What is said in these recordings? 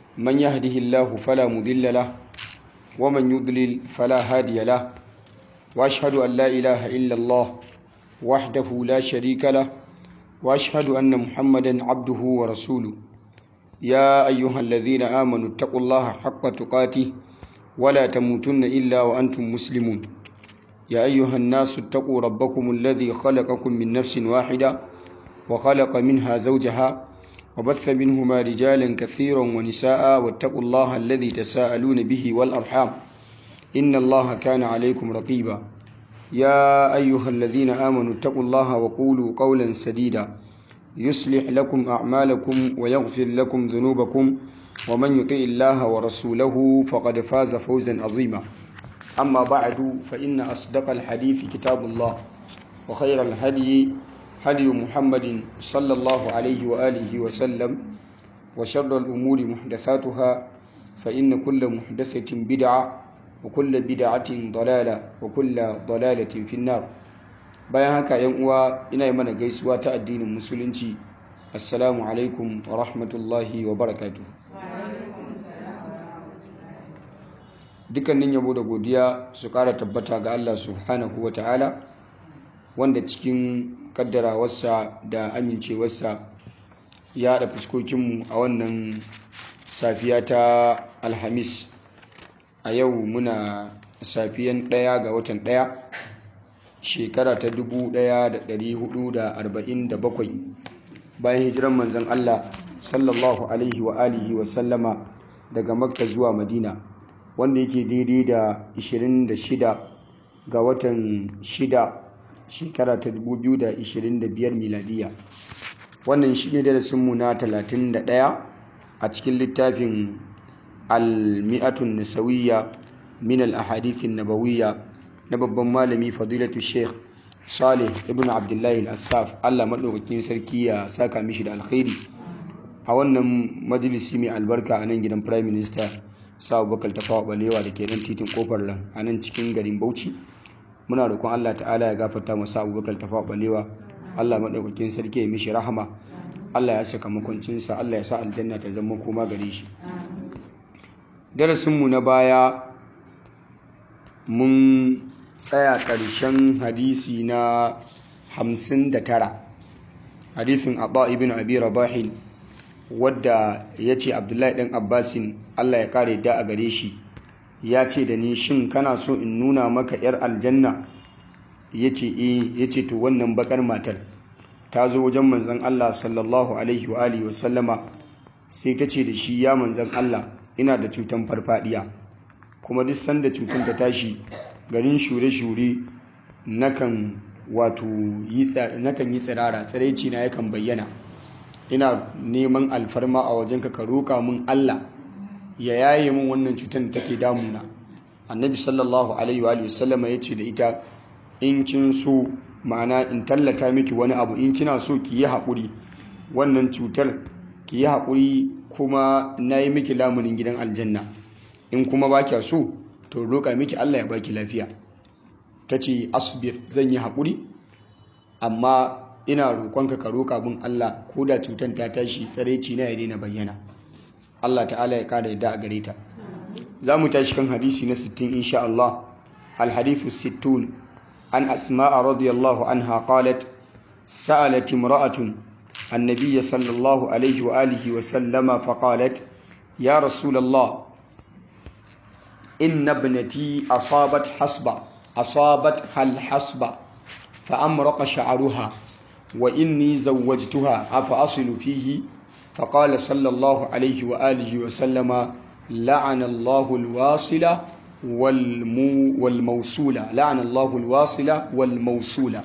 من يهده الله فلا مضل له ومن يضلل فلا هادي له وأشهد أن لا إله إلا الله وحده لا شريك له وأشهد أن محمدا عبده ورسوله يا أيها الذين آمنوا اتقوا الله حق تقاته ولا تموتن إلا وأنتم مسلمون يا أيها الناس اتقوا ربكم الذي خلقكم من نفس واحدة وخلق منها زوجها وبث منهما رجالا كثيرا ونساء واتقوا الله الذي تساءلون به والأرحام إن الله كان عليكم رقيبا يا أيها الذين آمنوا اتقوا الله وقولوا قولا سديدا يصلح لكم أعمالكم ويغفر لكم ذنوبكم ومن يطع الله ورسوله فقد فاز فوزا عظيما أما بعد فإن أصدق الحديث كتاب الله وخير الهدي هدي محمد صلى الله عليه وآله وسلم وشر الأمور محدثاتها فإن كل محدثة بدعة وكل بدعة ضلالة وكل ضلالة في النار bayan haka yan uwa ina yi mana gaisuwa ta addinin musulunci assalamu alaikum wa rahmatullahi wa barakatuh dukkanin yabo da godiya su kara tabbata ga Allah subhanahu wa ta'ala wanda cikin kaddarawarsa da amincewarsa ya haɗa fuskokinmu a wannan safiya ta alhamis a yau muna safiyan ɗaya ga watan ɗaya shekara ta 1447 bayan hijiran manzan Allah sallallahu alaihi wa alihi wa sallama daga makka zuwa madina wanda yake daidai da 26 ga watan 6 shekara ta 2025 miladiya wannan shi ne darasinmu na 31 a cikin littafin al-mi'atun nasawiyya min al-ahadithin nabawiyya na babban malami fadilatu sheikh salih ibn abdullahi al-assaf allah maɗaukakin sarki ya saka mishi da alkhairi a wannan majalisi mai albarka a nan gidan prime minister sa abubakar tafawa balewa da ke nan titin kofar lan a nan cikin garin bauchi muna roƙon allah ta'ala ya gafarta masa abubakar tafawa balewa allah maɗaukakin sarki ya mishi rahama allah ya saka makwancinsa allah ya sa aljanna ta zama koma gare shi darasinmu na baya mun tsaya ƙarshen hadisi na 59 hadisin abba ibn abi rabahin wadda ya ce abdullahi ɗan abbasin allah ya kare da a gare shi ya ce da ni shin kana so in nuna maka 'yar aljanna ya ce e ya ce to wannan bakar matar ta zo wajen manzan allah sallallahu alaihi wa alihi wasallama sai ta ce da shi ya manzan allah ina da cutan farfadiya kuma duk sanda cutar ta tashi garin shure-shure nakan wato yi tsirara tsiraici na yakan bayyana ina neman alfarma a wajenka ka roƙa min Allah ya yaye min wannan cutar da take damuna annabi sallallahu alaihi wa sallama ya ce da ita in kin so ma'ana in tallata miki wani abu in kina so ki yi haƙuri wannan cutar ki yi haƙuri kuma na yi miki lamunin gidan aljanna in kuma ba kya so to roƙa miki Allah ya baki lafiya ta ce asbir zan yi haƙuri amma ina roƙonka ka roƙa min Allah ko da cutar ta tashi tsareci na ya daina bayyana Allah ta'ala ya kada yadda a gare ta za mu tashi kan hadisi na 60 insha Allah alhadithu 60 an asma'a radiyallahu anha qalat sa'alat imra'atun النبي صلى الله عليه وآله وسلم فقالت يا رسول الله إن ابنتي أصابت حصبة أصابتها الحصبة فأمرق شعرها وإني زوجتها أفأصل فيه فقال صلى الله عليه وآله وسلم لعن الله الواصلة والمو والموصولة لعن الله الواصلة والموصولة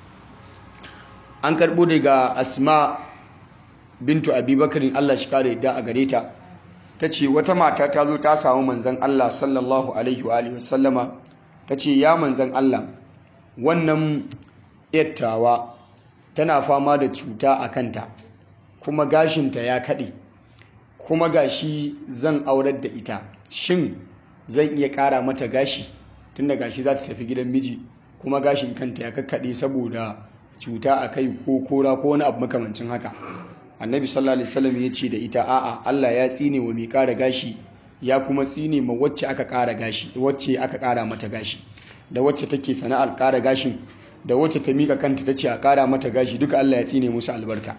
an karɓo daga asma bintu abubakarin allah shi kare da a gare ta ta ce wata mata ta zo ta samu manzan Allah sallallahu alaihi wa alihi wasallama ta ce ya manzan Allah wannan yattawa tana fama da cuta a kanta kuma gashinta ya kaɗe kuma gashi zan aurar da ita shin zan iya ƙara mata gashi tunda gashi za ta tafi gidan miji kuma gashin kanta ya kakkaɗe saboda cuta a kai ko kora ko wani abu makamancin haka annabi sallallahu alaihi wasallam ya ce da ita a'a Allah ya tsine wa mai ƙara gashi ya kuma tsine ma wacce aka ƙara gashi wacce aka ƙara mata gashi da wacce take sana'ar ƙara gashin da wacce ta mika kanta ta ce a ƙara mata gashi duka Allah ya tsine musu albarka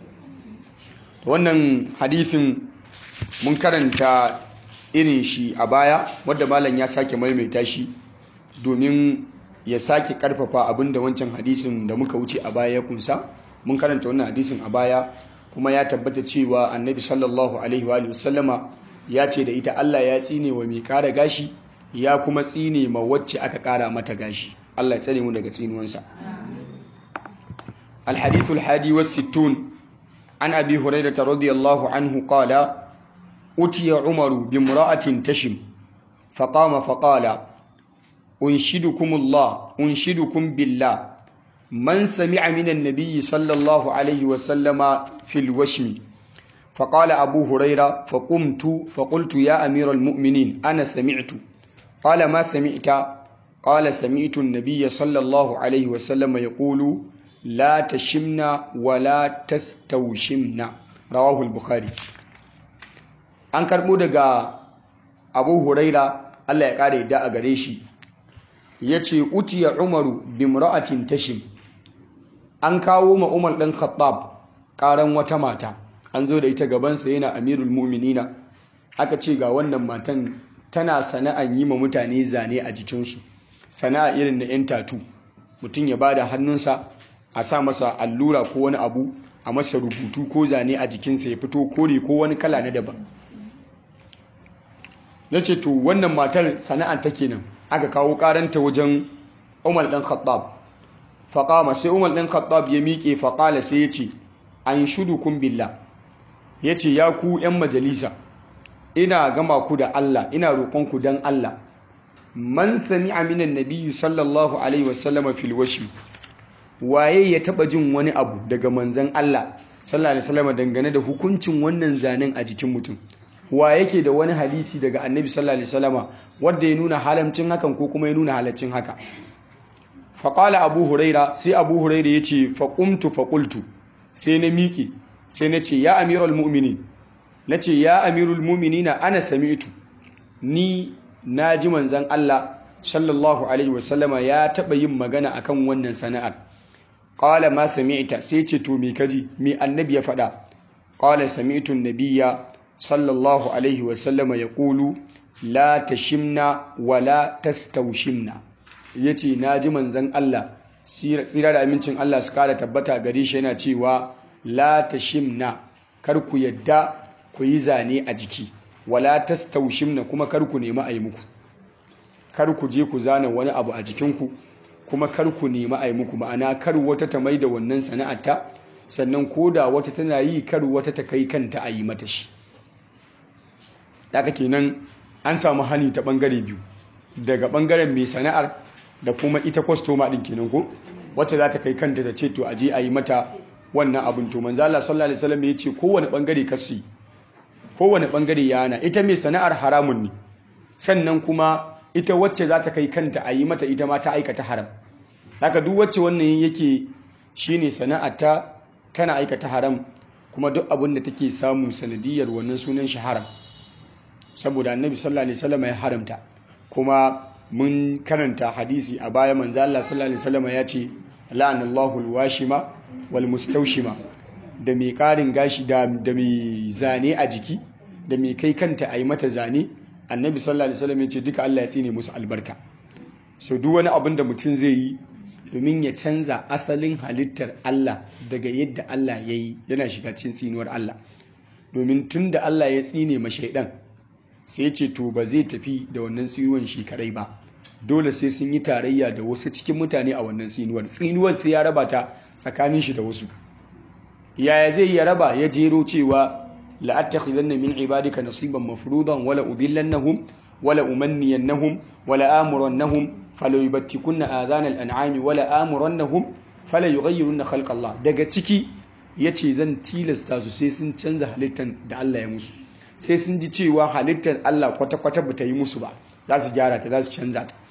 wannan hadisin mun karanta irin shi a baya wadda malam ya sake maimaita shi domin ya sake karfafa abinda wancan hadisin da muka wuce a baya ya kunsa mun karanta wannan hadisin a baya kuma ya tabbata cewa annabi sallallahu alaihi wa sallama ya ce da ita Allah ya tsine wa mai kara gashi ya kuma tsine ma wacce aka kara mata gashi Allah ya tsare mu daga tsinuwansa الحديث الحادي والستون عن أبي هريرة رضي الله عنه قال أتي عمر بامرأة تشم فقام فقال أنشدكم الله أنشدكم بالله من سمع من النبي صلى الله عليه وسلم في الوشم فقال أبو هريرة فقمت فقلت يا أمير المؤمنين أنا سمعت قال ما سمعت قال سمعت النبي صلى الله عليه وسلم يقول لا تشمنا ولا تستوشمنا رواه البخاري an karɓo daga abu huraira allah ya ƙara yadda a gare shi ya ce utiya umaru bimra'atin tashim an kawo ma umar ɗan khattab ƙaran wata mata an zo da ita gabansa yana amirul mu'minina aka ce ga wannan matan tana sana'an yi ma mutane zane a jikinsu sana'a irin na 'yan tatu mutum ya bada hannunsa a sa masa allura ko wani abu a masa rubutu ko zane a jikinsa ya fito kore ko wani kala na daban na ce to wannan matar sana'an ta kenan aka kawo karanta wajen umar ɗan khattab faƙama sai umar ɗan khattab ya miƙe faƙala sai ya ce an shudu kun billah ya ce ya ku 'yan majalisa ina gama ku da Allah ina roƙonku don Allah man sami aminan nabiyyu sallallahu alaihi wasallama fil washi waye ya taɓa jin wani abu daga manzan Allah sallallahu alaihi wasallama dangane da hukuncin wannan zanen a jikin mutum wa yake da wani hadisi daga annabi sallallahu alaihi wasallama wanda ya nuna halamcin hakan ko kuma ya nuna halaccin haka faƙala abu huraira sai abu huraira ya ce faƙumtu faƙultu sai na miƙe sai na ce ya amirul mu'minin na ce ya amirul mu'minina ana sami'tu ni na ji manzan Allah sallallahu alaihi wasallama ya taɓa yin magana akan wannan sana'ar ƙala ma sami'ta sai ce to me kaji me annabi ya faɗa ƙala sami'tu nabiyya sallallahu alaihi wasallama ya ƙulu la tashimna wala tastaushimna ya ce na ji manzan Allah tsira da amincin Allah su kara tabbata gare shi yana cewa la tashimna kar ku yadda ku yi zane a jiki wala tastaushimna kuma kar ku nemi a yi muku kar ku je ku zana wani abu a jikinku kuma kar ku nemi a yi muku ma'ana kar wata ta mai da wannan sana'arta sannan ko da wata tana yi kar wata ta kai kanta a yi mata shi daga kenan an samu hani ta bangare biyu daga bangaren mai sana'ar da kuma ita kwastoma din kenan ko wacce za ta kai kanta ta ce to aje a yi mata wannan abin to manzo Allah sallallahu alaihi wasallam ya ce kowane bangare kasu kowane bangare ya hana ita mai sana'ar haramun ne sannan kuma ita wacce za ta kai kanta a yi mata ita ma ta aikata haram haka duk wacce wannan yake shine sana'ar ta tana aikata haram kuma duk abin da take samu sanadiyar wannan sunan shi haram saboda annabi sallallahu alaihi wasallam ya haramta kuma mun karanta hadisi a baya manzo Allah sallallahu alaihi wasallam ya ce la'anallahu alwashima wal mustawshima da mai karin gashi da da mai zane a jiki da mai kai kanta ayi mata zane annabi sallallahu alaihi wasallam ya ce duka Allah ya tsine musu albarka so duk wani abin da mutum zai yi domin ya canza asalin halittar Allah daga yadda Allah ya yi yana shiga cikin tsinuwar Allah domin tun da Allah ya tsine ma shaidan sai ce to ba zai tafi da wannan tsinuwan shi kadai ba dole sai sun yi tarayya da wasu cikin mutane a wannan tsinuwar tsinuwar sai ya raba ta tsakanin shi da wasu yaya zai ya raba ya jero cewa la'attakhidanna min ibadika nasiban mafruḍan wala udillannahum wala umanniyannahum wala amurannahum fala yubattikunna adhanal an'ami wala amurannahum fala yughayyirunna khalqallah daga ciki yace zan tilasta su sai sun canza halittar da Allah ya musu sai sun ji cewa halittar Allah kwata-kwata ba ta yi musu ba za su gyara ta za su canza ta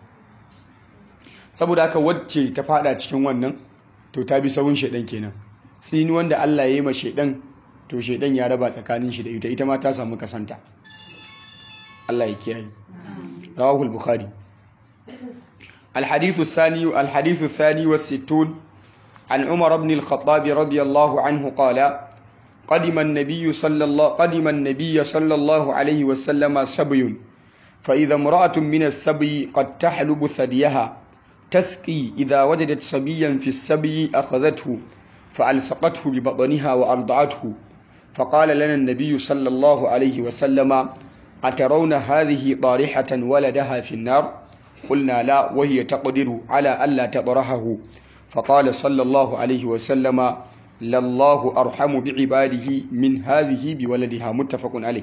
saboda haka wacce ta fada cikin wannan to ta bi sawun shaidan kenan tsini wanda Allah ya yi ma shedan to shedan ya raba tsakanin shi da ita ita ma ta samu kasanta Allah ya kiyaye rawahu al-bukhari الحديث الثاني الحديث الثاني والستون عن عمر بن الخطاب رضي الله عنه قال قدم النبي صلى الله قدم النبي صلى الله عليه وسلم سبي فإذا امرأة من السبي قد تحلب ثديها تسقي إذا وجدت صبيا في السبي أخذته فألصقته ببطنها وأرضعته فقال لنا النبي صلى الله عليه وسلم أترون هذه طارحة ولدها في النار قلنا لا وهي تقدر على ألا تطرحه فقال صلى الله عليه وسلم لله أرحم بعباده من هذه بولدها متفق عليه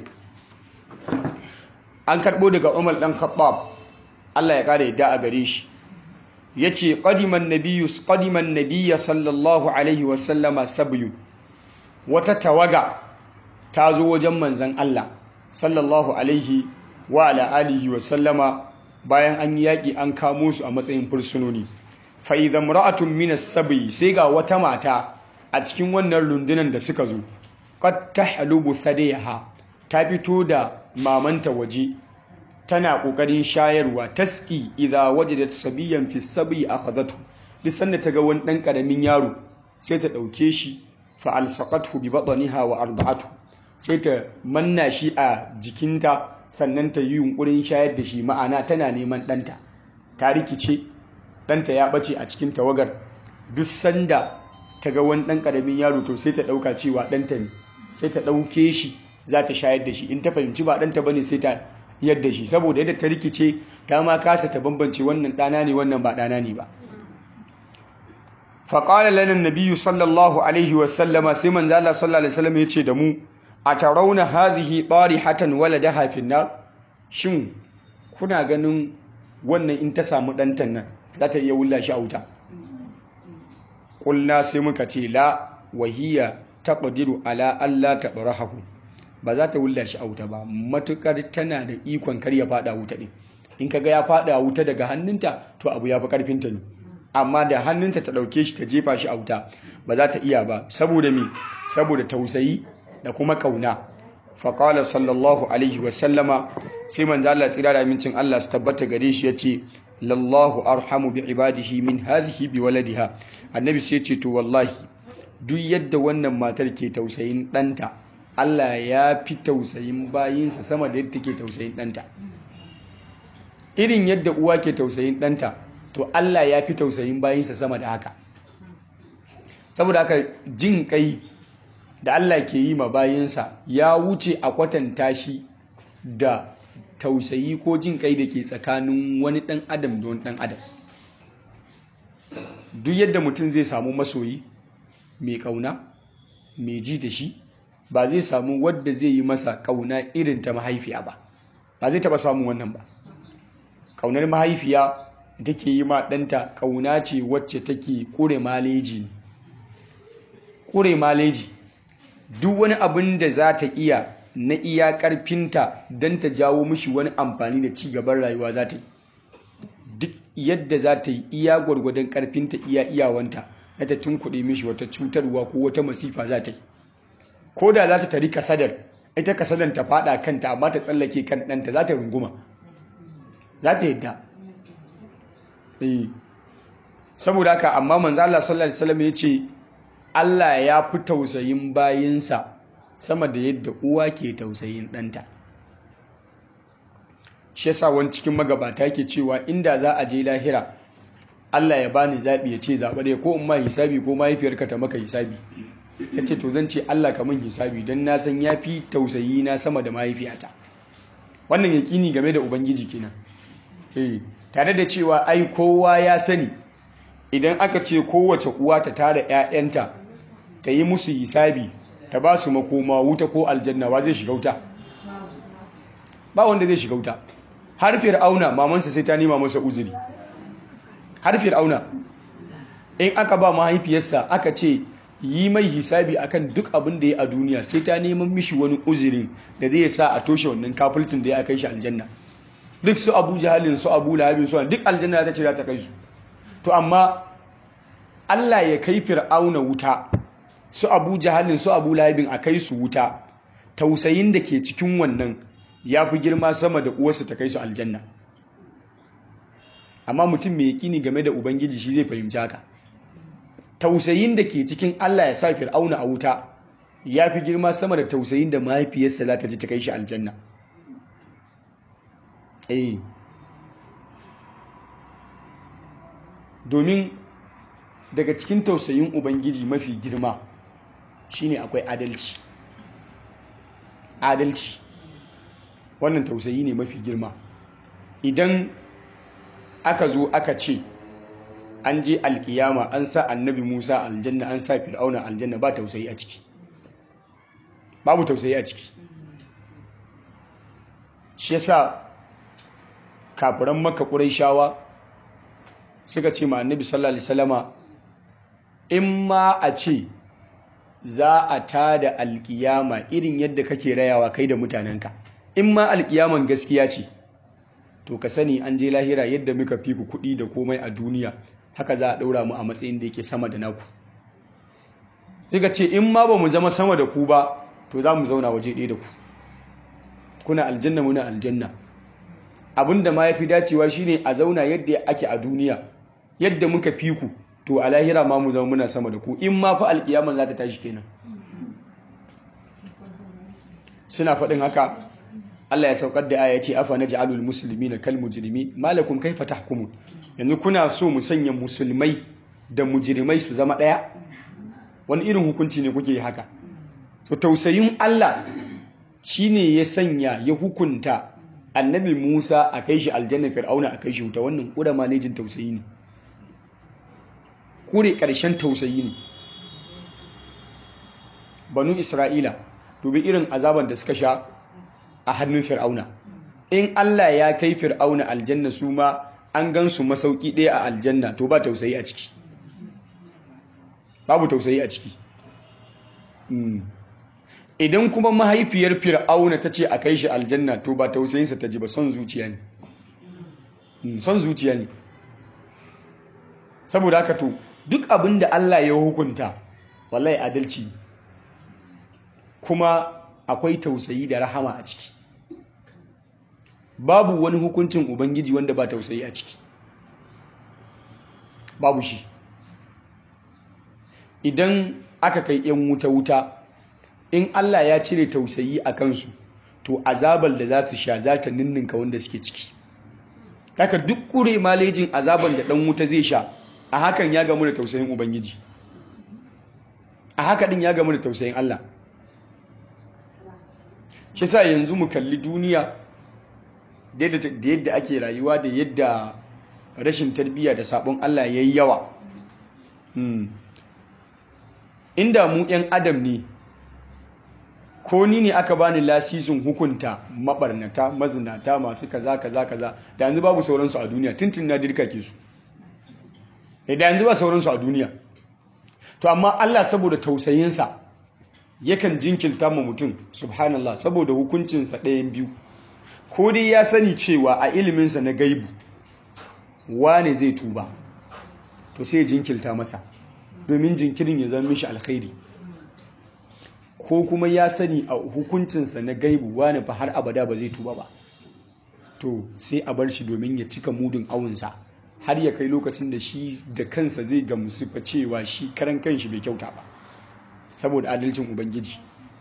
an karɓo daga umar ɗan khattab Allah ya ƙara yadda a gare shi ya ce ƙadiman nabiya sallallahu alaihi wasallama sabiyu wata tawaga ta zo wajen manzan Allah sallallahu alaihi wa ala alihi wasallama bayan an yi yaƙi an kamo su a matsayin fursunoni fa'izan ra'atun minas sabiyi sai ga wata mata a cikin wannan rundunan da suka zo qad tahlubu thadiyaha ta fito da mamanta waje tana kokarin shayarwa taski idza wajadat sabiyan fi sabi akhadhatu duk sanda ta ga wani dan karamin yaro sai ta dauke shi fa alsaqathu bi batniha wa arda'atu sai ta manna shi a jikinta sannan ta yi yunkurin shayar da shi ma'ana tana neman ɗanta ta rikice ɗanta ya ɓace a cikin tawagar duk sanda ta ga wani ɗan ƙaramin yaro to sai ta ɗauka cewa ɗanta ne sai ta ɗauke shi za ta shayar da shi in ta fahimci ba ɗanta ba ne sai ta yadda shi saboda yadda ta rikice ta ma kasa ta bambance wannan ɗana ne wannan ba ɗana ne ba faƙalar lanin nabiyu sallallahu alaihi wasallama sai manzo Allah sallallahu alaihi wasallam ya ce da mu a tarauna hadhihi hatan waladaha fi nar shin kuna ganin wannan in ta samu ɗantan nan za ta iya wulla shi a wuta ƙulna sai muka ce la wahiya taqdiru ala alla tabrahu ba za ta wulla shi a wuta ba matukar tana da ikon kar ya fada wuta din in kaga ya fada wuta daga hannunta to abu ya fi karfin ta ne amma da hannunta ta dauke shi ta jefa shi a wuta ba za ta iya ba saboda me saboda tausayi da kuma kauna faƙala sallallahu alaihi wasallama sai manzo Allah tsira da amincin Allah su tabbata gare shi yace lallahu arhamu bi ibadihi min hadhihi bi waladiha annabi sai ce to wallahi duk yadda wannan matar ke tausayin ɗanta Allah ya fi tausayin bayinsa sama da yadda take tausayin ɗanta irin yadda uwa ke tausayin ɗanta to Allah ya fi tausayin bayinsa sama da haka saboda haka jin kai da Allah ke yi ma bayinsa ya wuce a kwatanta shi da tausayi ko jin kai da ke tsakanin wani ɗan adam da wani ɗan adam duk yadda mutum zai samu masoyi mai ƙauna mai ji da shi ba zai samu wadda zai yi masa ƙauna irin ta mahaifiya ba ba zai taɓa samun wannan ba ƙaunar mahaifiya da take yi ma ɗanta ƙauna ce wacce take ƙure maleji ne ƙure maleji duk wani abin da za ta iya na iya ƙarfinta don ta jawo mishi wani amfani da ci gaban rayuwa za ta yi duk yadda za ta yi iya gwargwadon ƙarfinta iya iyawanta na ta tunkuɗe mishi wata cutarwa ko wata masifa za ta yi ko da za ta tari kasadar ita kasadar ta faɗa kanta amma ta tsallake kan ɗanta za ta runguma za ta yadda saboda haka amma manzo Allah sallallahu alaihi wasallam ya ce Allah ya fi tausayin bayinsa sama da yadda uwa ke tausayin ɗanta. Shi yasa wani cikin magabata ke cewa inda za a je lahira Allah ya bani zaɓi ya ce zaɓa ɗaya ko in ma hisabi ko mahaifiyarka ta maka hisabi. Ya ce to zan ce Allah ka min hisabi don na san ya fi tausayi na sama da mahaifiyata. Wannan yaƙini game da Ubangiji kenan. Eh, tare da cewa ai kowa ya sani idan aka ce kowace uwa ta tara 'ya'yanta ta yi musu hisabi ta ba su makoma wuta ko aljanna wa zai shiga wuta ba wanda zai shiga wuta har fir'auna mamansa sai ta nema masa uzuri har fir'auna in aka ba mahaifiyarsa aka ce yi mai hisabi akan duk abin da ya a duniya sai ta neman mishi wani uzurin da zai sa a toshe wannan kafulcin da ya kai shi aljanna duk su abu jahalin su abu lahabin su duk aljanna ta ce za ta kai su to amma Allah ya kai fir'auna wuta su abu jahalin su abu lahabin a kai su wuta tausayin da ke cikin wannan ya fi girma sama da uwarsu ta kai su aljanna amma mutum mai yaƙini game da ubangiji shi zai fahimci haka tausayin da ke cikin allah ya sa fir'auna a wuta ya fi girma sama da tausayin da mahaifiyarsa za ta ji ta kai shi aljanna eh domin daga cikin tausayin ubangiji mafi girma shine akwai adalci adalci wannan tausayi ne mafi girma idan aka zo aka ce an je alkiyama an sa annabi musa aljanna an sa fir'auna aljanna ba tausayi a ciki babu tausayi a ciki shi yasa kafiran maka shawa suka ce ma annabi sallallahu alaihi wasallama in ma a ce za a tada alkiyama irin yadda kake rayawa kai da mutanenka in ma alkiyaman gaskiya ce to ka sani an je lahira yadda muka fi ku kuɗi da komai a duniya haka za a ɗaura mu a matsayin da yake sama da naku suka ce in ma ba mu zama sama da ku ba to za mu zauna waje ɗaya da ku kuna aljanna muna aljanna abinda ma ya fi dacewa shine a zauna yadda ake a duniya yadda muka fi ku to a lahira ma mu zama muna sama da ku in ma fa alƙiyaman za ta tashi kenan suna faɗin haka Allah ya saukar da aya ce afa naj'alul muslimina kal mujrimin malakum kaifa tahkumun yanzu kuna so mu sanya musulmai da mujrimai su zama ɗaya wani irin hukunci ne kuke haka to tausayin Allah shine ya sanya ya hukunta annabi Musa a kai shi aljanna fir'auna a kai shi wuta wannan kura malejin tausayi ne kure ƙarshen tausayi ne banu isra'ila dubi irin azaban da suka sha a hannun fir'auna in Allah ya kai fir'auna aljanna su ma an gan su masauki ɗaya a aljanna to ba tausayi a ciki babu tausayi a ciki idan kuma mahaifiyar fir'auna ta ce a kai shi aljanna to ba tausayinsa ta ji ba son zuciya ne son zuciya ne saboda haka to duk abin da Allah ya hukunta wallahi adalci kuma akwai tausayi da rahama a ciki babu wani hukuncin ubangiji wanda ba tausayi a ciki babu shi idan aka kai yan wuta-wuta in Allah ya cire tausayi a kansu to azabar da za su sha za ta ninninka wanda suke ciki haka duk kure malejin azabar da ɗan wuta zai sha a hakan ya gamu da tausayin ubangiji a haka din ya gamu da tausayin Allah shi sa yanzu mu kalli duniya da yadda ake rayuwa da yadda rashin tarbiyya da sabon Allah ya yi yawa inda mu 'yan adam ne ko ni ne aka bani lasisin hukunta mabarnata mazinata masu kaza kaza kaza da yanzu babu sauransu a duniya tuntun na dirka ke su da yanzu ba sauransu a duniya to amma Allah saboda tausayinsa yakan jinkirta ma mutum subhanallah saboda hukuncinsa ɗayan biyu ko dai ya sani cewa a iliminsa na gaibu wane zai tuba to sai jinkirta masa domin jinkirin ya zama mishi alkhairi ko kuma ya sani a hukuncinsa na gaibu wane fa har abada ba zai tuba ba to sai a bar shi domin ya cika mudun awunsa har ya kai lokacin da shi da kansa zai gamsu fa cewa shi karan kanshi bai kyauta ba saboda adalcin ubangiji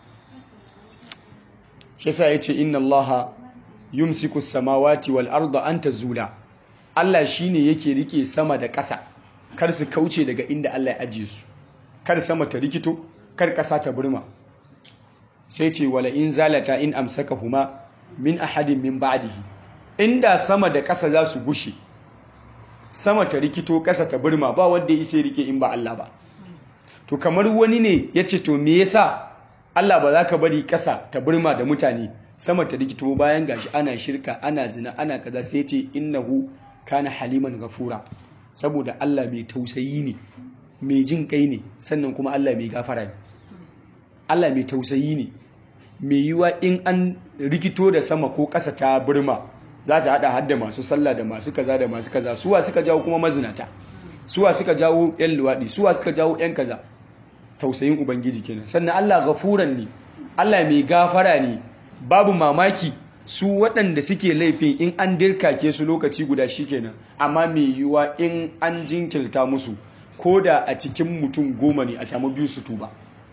shi yasa yace inna allaha yumsiku samawati wal arda an tazula Allah shine yake rike sama da ƙasa kar su kauce daga inda Allah ya ajiye su kar sama ta rikito kar ƙasa ta burma sai ce wala in zalata in amsakahuma min ahadin min ba'dihi inda sama da ƙasa za su gushe sama ta rikito ƙasa ta burma ba wanda ya isa rike in ba Allah ba to kamar wani ne ya ce to me yasa Allah ba za ka bari ƙasa ta burma da mutane sama ta rikito bayan gashi ana shirka ana zina ana kaza sai ce innahu kana haliman gafura saboda Allah mai tausayi ne mai jin kai ne sannan kuma Allah mai gafara ne Allah mai tausayi ne mai yiwa in an rikito da sama ko ƙasa ta burma za ta hada hadda masu sallah da masu kaza da masu kaza suwa suka jawo kuma mazinata suwa suka jawo yan luwaɗi suwa suka jawo yan kaza tausayin ubangiji kenan sannan Allah gafuran ne Allah mai gafara ne babu mamaki su waɗanda suke laifin in an dirkake su lokaci guda shikenan amma mai yiwuwa in an jinkirta musu ko da a cikin mutum goma ne a samu biyu su tuba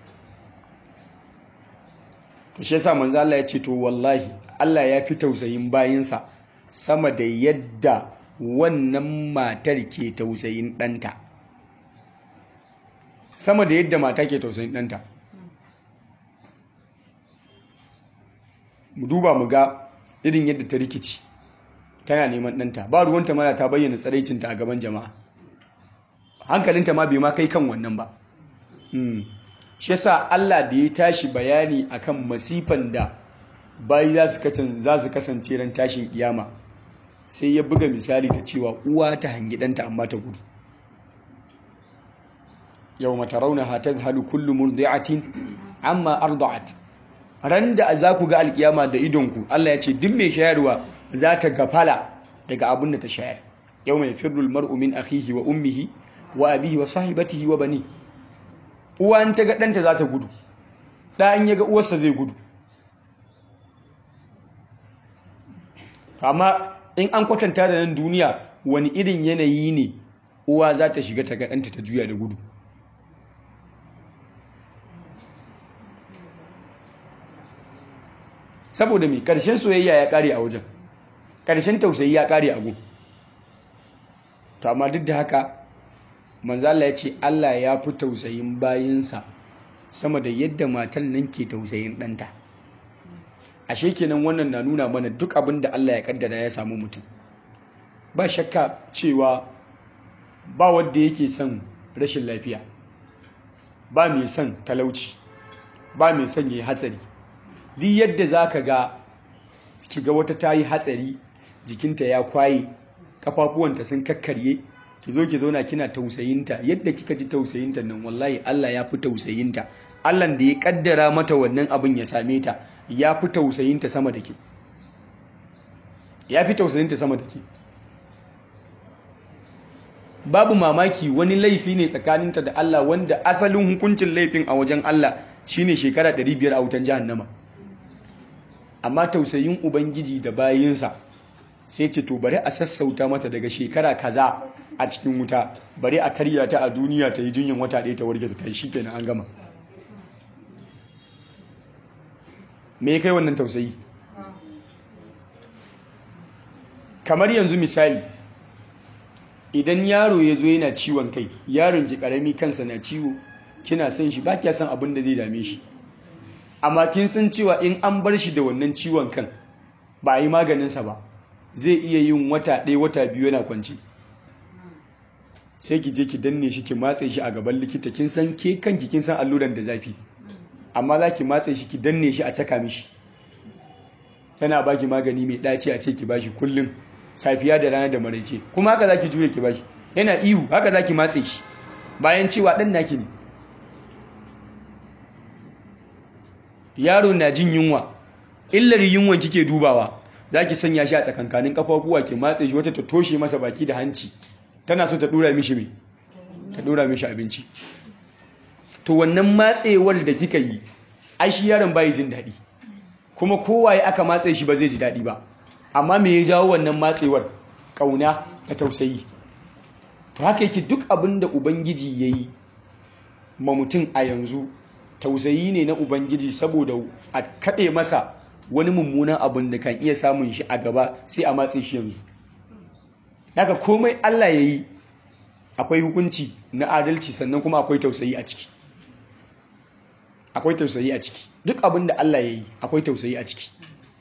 to shi yasa manzo Allah ya ce to wallahi Allah ya fi tausayin bayinsa sama da yadda wannan matar ke tausayin ɗanta sama da yadda mata ke tausayin ɗanta mu duba mu ga irin yadda ta rikici tana neman ɗanta ba ruwanta mana ta bayyana tsaraicinta a gaban jama'a hankalinta ma bai ma kai kan wannan ba shi yasa Allah da ya tashi bayani akan masifan da bayi za su kasance ran tashin kiyama sai ya buga misali da cewa uwa ta hangi ɗanta amma ta gudu yau mata rauna hatar halu kullum murdi'atin amma arda'at ran da za ku ga alkiyama da idonku Allah ya ce duk mai shayarwa za ta gafala daga abin da ta shayar yau mai firrul mar'u min akhihi wa ummihi wa abihi wa sahibatihi wa bani uwa in ta ga ɗanta za ta gudu ɗa in ya ga uwarsa zai gudu amma in an kwatanta da nan duniya wani irin yanayi ne uwa za ta shiga ta ga ɗanta ta juya da gudu saboda mai ƙarshen soyayya ya ƙare a wajen ƙarshen tausayi ya ƙare a gun to amma duk da haka manzala ya ce Allah ya fi tausayin bayinsa sama da yadda matan nan ke tausayin ɗanta ashe kenan wannan na nuna mana duk abin da Allah ya kaddara ya samu mutum ba shakka cewa ba wadda yake son rashin lafiya ba mai son talauci ba mai son yi hatsari duk yadda za ka ga ki ga wata ta yi hatsari jikinta ya kwaye kafafuwanta sun kakkarye ki zo ki zauna kina tausayinta yadda kika ji tausayinta nan wallahi Allah ya fi tausayinta Allah da ya kaddara mata wannan abin ya same ta ya fi tausayinta sama da ke ya fi tausayinta sama da ke babu mamaki wani laifi ne tsakaninta da Allah wanda asalin hukuncin laifin a wajen Allah shine shekara 500 a wutan jahannama amma tausayin ubangiji da bayinsa sai ce to bari a sassauta mata daga shekara kaza a cikin wuta bari a karya ta a duniya ta yi jinyin wata ɗaya ta warge ta yi shikenan an gama me kai wannan tausayi kamar yanzu misali idan yaro ya zo yana ciwon kai yaron ki karami kansa na ciwo kina son shi ba kya san abin da zai dame shi amma kin san cewa in an bar shi da wannan ciwon kan ba a yi maganinsa ba zai iya yin wata ɗaya wata biyu yana kwanci sai ki je ki danne shi ki matse shi a gaban likita kin san ke kanki kin san alluran da zafi amma za ki matse shi ki danne shi a caka mishi tana baki magani mai ɗaci a ce ki bashi kullum safiya da rana da maraice kuma haka za ki juya ki bashi yana ihu haka za ki matse shi bayan cewa ɗan naki ne yaro na jin yunwa illar yunwan kike dubawa za ki sanya shi a tsakankanin kafafuwa ki matse shi wata ta toshe masa baki da hanci tana so ta dura mishi mai ta dura mishi abinci to wannan matsewar da kika yi ai shi yaron bai jin daɗi kuma kowaye aka matse shi ba zai ji daɗi ba amma me ya jawo wannan matsewar ƙauna da tausayi to haka yake duk abin da ubangiji ya yi ma mutum a yanzu tausayi ne na ubangiji saboda a kaɗe masa wani mummunan abin da kan iya samun shi a gaba sai a matse shi yanzu daga komai Allah ya yi akwai hukunci na adalci sannan kuma akwai tausayi a ciki akwai tausayi a ciki duk abin da Allah ya yi akwai tausayi a ciki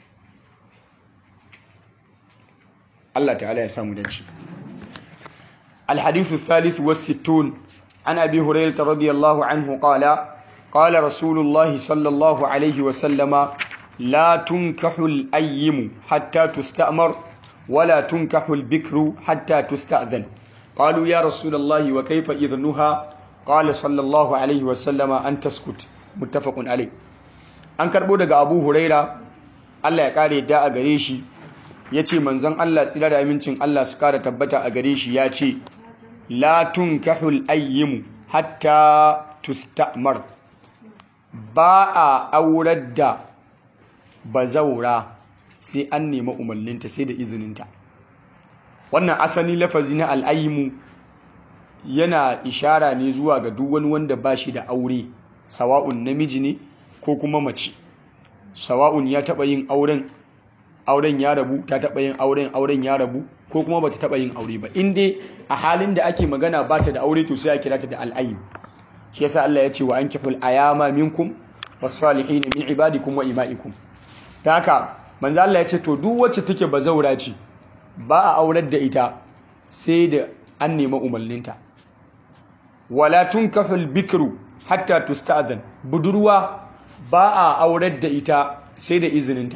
Allah ta'ala ya samu dace الحديث الثالث والستون عن أبي هريرة رضي الله عنه قال قال رسول الله صلى الله عليه وسلم لا تنكح الأيم حتى تستأمر ولا تنكح البكر حتى تستأذن قالوا يا رسول الله وكيف إذنها قال صلى الله عليه وسلم أن تسكت متفق عليه an karbo daga abu huraira allah ya kare da a gare shi ya ce manzon allah tsira da amincin allah su kara tabbata a gare shi ya ce la tunkahul ayyimu hatta tustamar ba a aurar da bazaura sai an nema umarninta sai da izininta wannan asali lafazi na al'ayyimu yana ishara ne zuwa ga duk wani wanda ba shi da aure sawa'un namiji ne ko kuma mace sawa'un ya taɓa yin auren auren ya rabu ta taɓa yin auren auren ya rabu ko kuma bata taɓa yin aure ba in dai a halin da ake magana ba ta da aure to sai a kira ta da al'ayyim shi yasa Allah ya ce wa ankihul ayama minkum was-salihin min ibadikum wa ima'ikum ta haka manzo Allah ya ce to duk wacce take bazaura ce ba a aurar da ita sai da an nema umarninta wala tunkahul bikru hatta tusta'zan budurwa ba a aurar da ita sai da izininta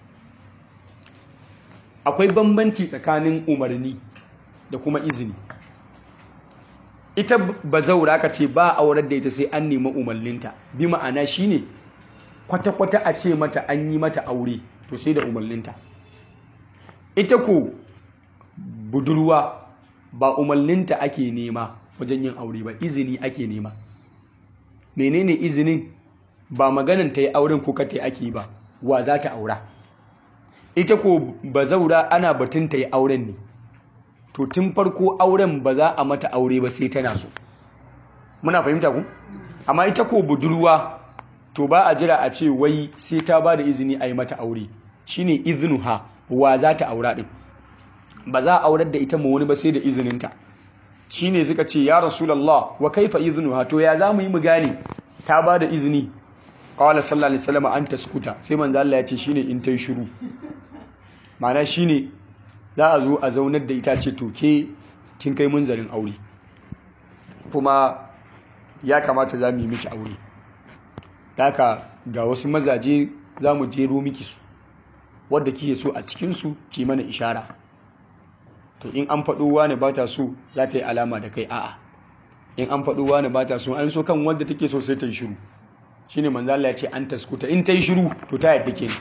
akwai bambanci tsakanin umarni da kuma izini ita bazaura ka ce ba a aurar da ita sai an nema umarninta bi ma'ana shine kwata-kwata a ce mata an yi mata aure to sai da umarninta ita ko budurwa ba umarninta ake nema wajen yin aure ba izini ake nema menene izinin ba maganan ta yi auren ko kata ake ba wa za ta aura ita ko ba zaura ana batun ta yi auren ne to tun farko auren ba za a mata aure ba sai tana so muna fahimta ku amma ita ko budurwa to ba a jira a ce wai sai ta ba da izini a yi mata aure shine iznuha wa za ta aura din ba za a aurar da ita ma wani ba sai da izininta shine suka ce ya rasulullah wa kaifa iznuha to ya za mu yi mu gane ta ba da izini qala sallallahu alaihi wasallam an taskuta sai manzo Allah ya ce shine in tai shiru ma'ana shine za a zo a zaunar da ita ce to ke kin kai munzarin aure kuma ya kamata za mu yi miki aure haka ga wasu mazaje za mu jero miki su wadda kike so a cikinsu ki mana ishara to in an faɗo wani ba ta so za ta yi alama da kai a'a in an faɗo wani ba ta so an so kan wadda take so sai ta yi shiru shine manzo Allah ya ce an taskuta in ta yi shiru to ta yadda kenan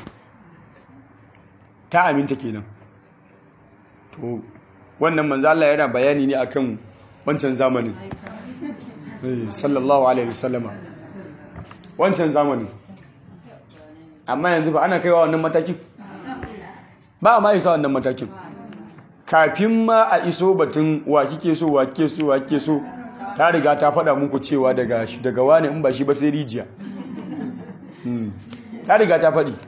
ta aminta kenan to wannan manzo Allah yana bayani ne akan wancan zamanin sallallahu alaihi wasallama wancan zamanin amma yanzu ba ana kaiwa wannan matakin ba a ma isa wannan matakin kafin ma a iso batun wa kike so wa kike so wa kike so ta riga ta faɗa muku cewa daga daga wani in ba shi ba sai rijiya ta riga ta faɗi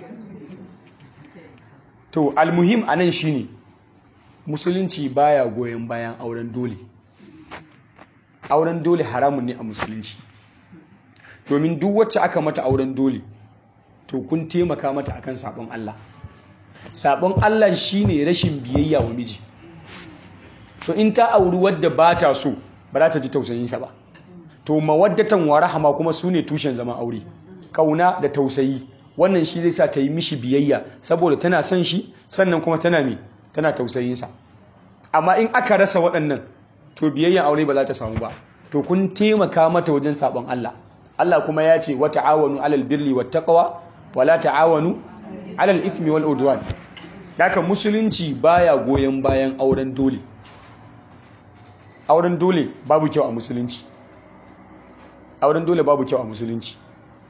to almuhim anan shine musulunci baya goyon bayan auren dole auren dole haramun ne a musulunci domin duk wacce aka mata auren dole to kun taimaka mata akan sabon Allah sabon Allah shine rashin biyayya wa miji to in ta auri wadda ba ta so ba za ta ji tausayinsa ba to mawaddatan wa rahama kuma su ne tushen zaman aure kauna da tausayi wannan shi zai sa ta yi mishi biyayya saboda tana son shi sannan kuma tana me tana tausayinsa amma in aka rasa waɗannan to biyayyan aure ba za ta samu ba to kun taimaka mata wajen sabon Allah Allah kuma ya ce wa ta'awanu alal birri wat taqwa wa la ta'awanu alal ithmi wal udwan haka musulunci baya goyen bayan auren dole auren dole babu kyau a musulunci auren dole babu kyau a musulunci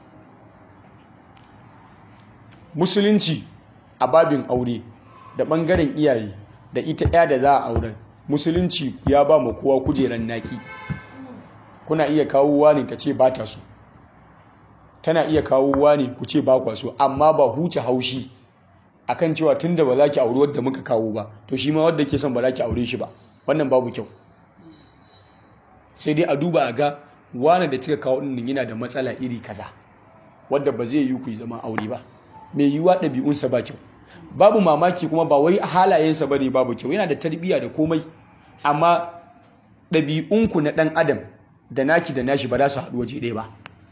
musulunci a babin aure da bangaren iyaye da ita ɗaya da za a auren musulunci ya ba mu kowa kujeran naki kuna iya kawo wani ta ce ba ta so tana iya kawo wani ku ce ba kwa so amma ba huce haushi akan cewa tunda ba za ki auri wadda muka kawo ba to shi ma wadda ke son ba za ki aure shi ba wannan babu kyau sai dai a duba a ga wani da kika kawo ɗin yana da matsala iri kaza wadda ba zai yi ku yi zama aure ba mai yiwuwa ɗabi'unsa ba kyau babu mamaki kuma ba wai halayensa ba ne babu kyau yana da tarbiyya da komai amma ɗabi'unku na ɗan adam da naki da nashi ba za su haɗu waje ɗaya ba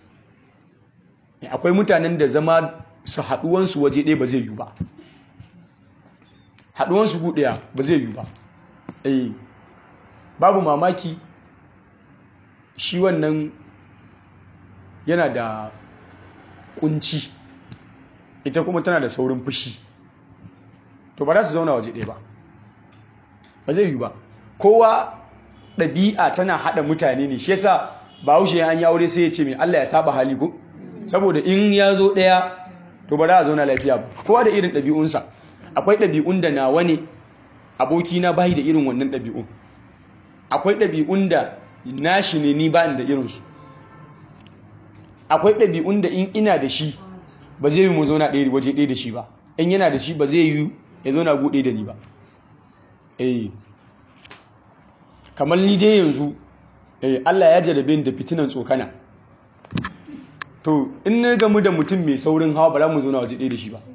akwai mutanen da zama su haɗuwansu waje ɗaya ba zai yi ba haɗuwansu guɗaya ba zai yi ba eh babu mamaki shi wannan yana da kunci ita kuma tana da saurin fushi to ba za su zauna waje ɗaya ba ba zai yi ba kowa ɗabi'a tana haɗa mutane ne shi yasa bahaushe an yi aure sai ya ce mai Allah ya saba hali ko saboda in ya zo ɗaya to ba za a zauna lafiya ba kowa da irin ɗabi'unsa akwai ɗabi'un da nawa ne abokina bayi da irin wannan ɗabi'un akwai ɗabi'un da nashi ne ni ba da irinsu akwai ɗabi'un da in ina da shi ba zai yi mu zauna ɗaya waje ɗaya da shi ba in yana da shi ba zai yi ya zauna buɗe da ni ba eh kamar ni dai yanzu eh Allah ya jarabe ni da fitinan tsokana to in na gamu da mutum mai saurin hawa ba za mu zauna waje ɗaya da shi ba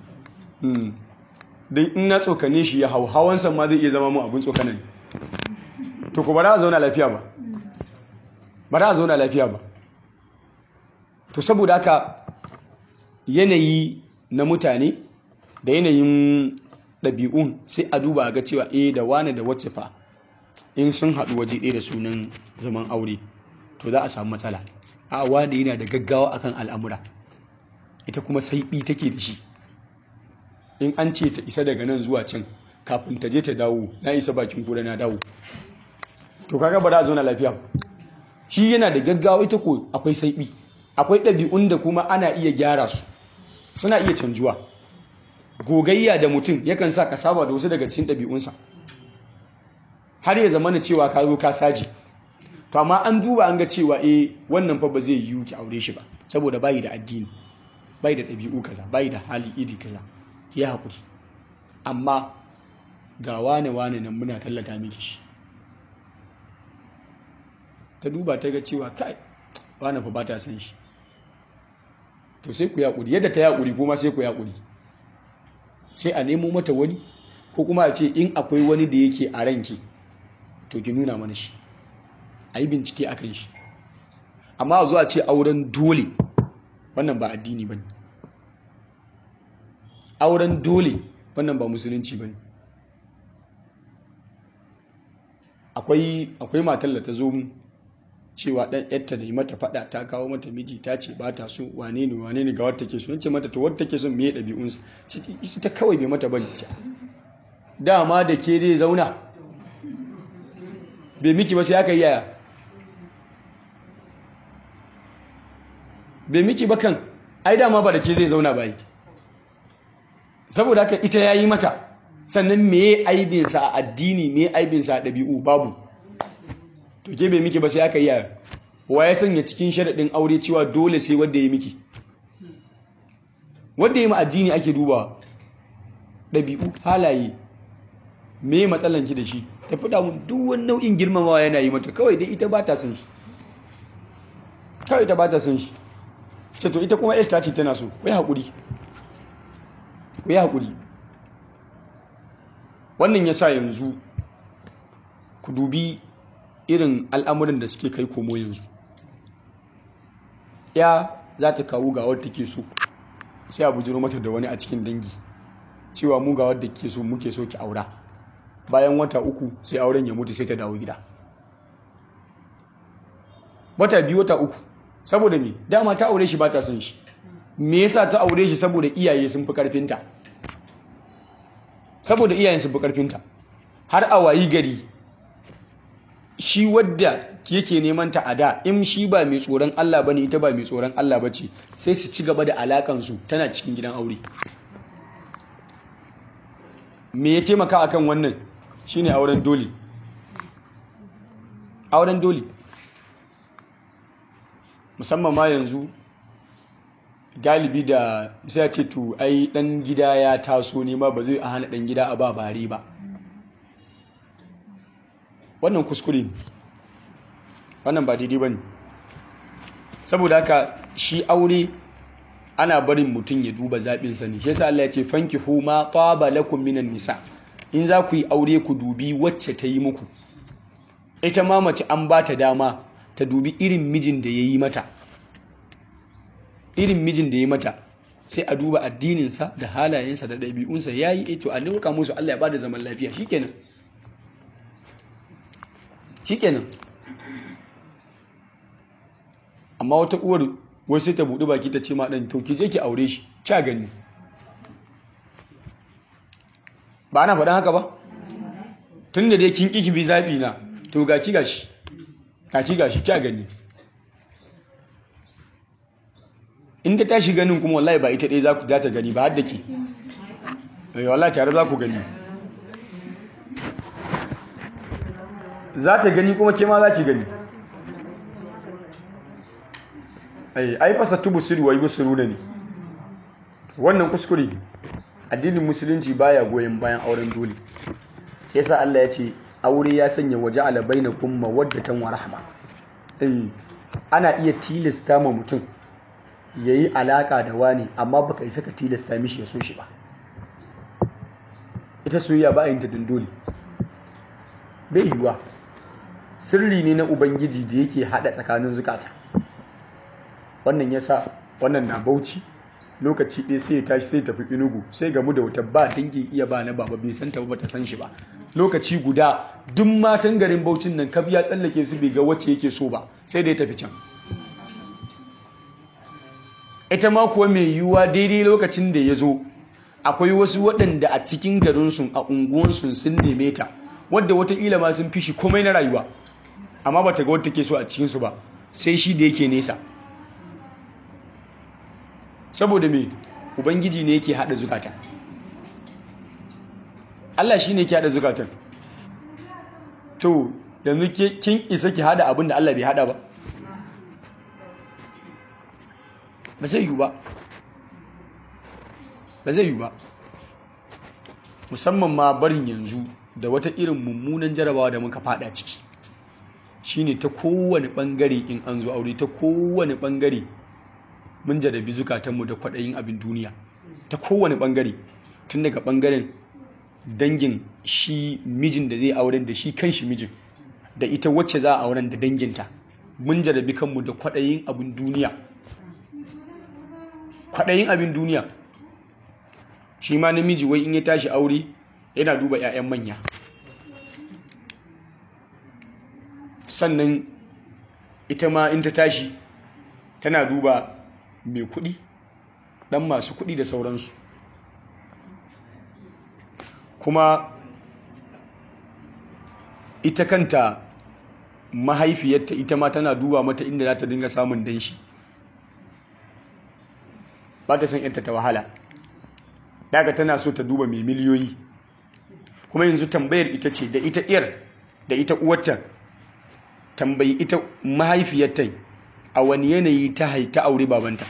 don in na tsokane shi ya hau hawansa ma zai iya zama mu abin tsokana ne to ku ba za a zauna lafiya ba ba za a zauna lafiya ba to saboda haka yanayi na mutane da yanayin ɗabi'un sai a duba ga cewa eh da wane da wacce fa in sun haɗu waje ɗaya da sunan zaman aure to za a samu matsala a wane yana da gaggawa akan al'amura ita kuma saiɓi take da shi in an ce ta isa daga nan zuwa can kafin ta je ta dawo na isa bakin kura na dawo to kaga ba za a zo na lafiya shi yana da gaggawa ita ko akwai saiɓi akwai ɗabi'un da kuma ana iya gyara su suna iya canjuwa gogayya da mutum yakan sa ka saba da wasu daga cikin ɗabi'unsa har ya zama na cewa ka zo ka saji to amma an duba an ga cewa eh wannan fa ba zai yiwu ki aure shi ba saboda bayi da addini bayi da ɗabi'u kaza bayi da hali iri kaza ki yi haƙuri amma ga wane wane nan muna tallata miki shi ta duba ta ga cewa kai wane fa ba ta san shi to sai ku yaƙuri yadda ta yaƙuri kuma sai ku yaƙuri sai a nemo mata wani ko kuma a ce in akwai wani da yake a ranki to ki nuna mana shi a yi bincike a kan shi amma a zuwa ce auren dole wannan ba addini ba ne auren dole wannan ba musulunci ba ne akwai matar da ta zo mu cewa ɗan yadda da yi mata faɗa ta kawo mata miji ta ce ba ta so wane ne wane ne ga wata take so yace mata to wata take so me ɗabi'unsa ita kawai bai mata bane ce dama da ke dai zauna bai miki ba sai aka yi yaya bai miki ba kan ai dama ba da ke zai zauna bai saboda haka ita ya yi mata sannan me aibinsa a addini me aibinsa a ɗabi'u babu to ke bai miki ba sai aka yi yaya wa ya sanya cikin sharaɗin aure cewa dole sai wadda ya miki wadda ya ma addini ake duba ɗabi'u halaye me matsalanki da shi ta fi damun duk wani nau'in girmamawa yana yi mata kawai dai ita ba ta son shi kawai ita ba ta son shi ce to ita kuma ta ce tana so wai haƙuri wai haƙuri wannan ya sa yanzu ku dubi irin al'amuran da suke kai komo yanzu ya za ta kawo ga wadda take so sai a bujiro mata da wani a cikin dangi cewa mu ga wadda ke so muke so ki aura bayan wata uku sai auren ya mutu sai ta dawo gida wata biyu wata uku saboda me dama ta aure shi ba ta son shi me yasa ta aure shi saboda iyaye sun fi karfinta saboda iyayen sun fi karfinta har a wayi gari shi wadda yake neman ta a da in shi ba mai tsoron Allah bane ita ba mai tsoron Allah bace sai su ci gaba da alakan su tana cikin gidan aure me ya taimaka akan wannan shine auren dole auren dole musamman ma yanzu galibi da sai ya ce to ai dan gida ya taso ne ma ba zai a hana dan gida a ba bare ba wannan kuskure ne wannan ba daidai ba ne saboda haka shi aure ana barin mutum ya duba zaɓinsa ne shi yasa Allah ya ce fanki huma taba lakum minan nisa in za ku yi aure ku dubi wacce ta yi muku ita ma mace an ba ta dama ta dubi irin mijin da ya yi mata irin mijin da ya mata sai a duba addininsa da halayensa da ɗabi'unsa ya yi ito a nuka musu Allah ya ba da zaman lafiya shikenan shikenan amma wata uwar wai sai ta buɗi baki ta ce ma ɗan to ki je ki aure shi kya gani ba ana faɗin haka ba tun da dai kin ƙi ki bi zaɓi na to ga ki gashi ga ki gashi kya gani in ta tashi ganin kuma wallahi ba ita ɗaya za ku ta gani ba har da ke wallahi tare za ku gani za ta gani kuma ke ma za ki gani ai fasa tubu suru wa yi busuru da ne wannan kuskure addinin musulunci baya goyon bayan auren dole ke sa Allah ya ce aure ya sanya waje alabai na kuma waddatan wa rahama ana iya tilasta ma mutum ya yi alaka da wani amma baka isa ka tilasta mishi ya so shi ba ita soyayya ba yin ta dole bai yiwuwa sirri ne na ubangiji da yake hada tsakanin zukata wannan yasa wannan na bauchi lokaci ɗaya sai ya tashi sai tafi inugu sai gamu da wata ba dangin iya ba na baba bai san ta ba ta san shi ba lokaci guda duk matan garin baucin nan kaf ya tsallake su bai ga wacce yake so ba sai da ya tafi can ita ma kuwa mai yiwuwa daidai lokacin da ya zo akwai wasu waɗanda a cikin garinsu a unguwansu sun neme ta wadda watakila ma sun fi shi komai na rayuwa amma ba ta ga wadda ke so a cikinsu ba sai shi da yake nesa saboda me ubangiji ne yake haɗa zukata Allah shi ne yake haɗa zukatan to yanzu kin isa ki haɗa abin da Allah bai haɗa ba ba zai yi ba ba zai yi ba musamman ma barin yanzu da wata irin mummunan jarabawa da muka fada ciki shine ta kowane bangare in an zo aure ta kowane bangare mun jarabi zukatanmu da kwaɗayin abin duniya ta kowane bangare tun daga bangaren dangin shi mijin da zai auren da shi kan shi mijin da ita wacce za a auren da danginta mun jarabi kanmu da kwaɗayin abin duniya kwaɗayin abin duniya shi ma namiji wai in ya tashi aure yana duba 'ya'yan manya sannan ita ma in ta tashi tana duba mai kuɗi ɗan masu kuɗi da sauransu kuma ita kanta mahaifiyarta ita ma tana duba mata inda za ta dinga samun danshi ba ta son yanta ta wahala daga tana so ta duba mai miliyoyi kuma yanzu tambayar ita ce da ita iyar da ita uwarta tambayi ita mahaifiyarta a wani yanayi ta haita aure babanta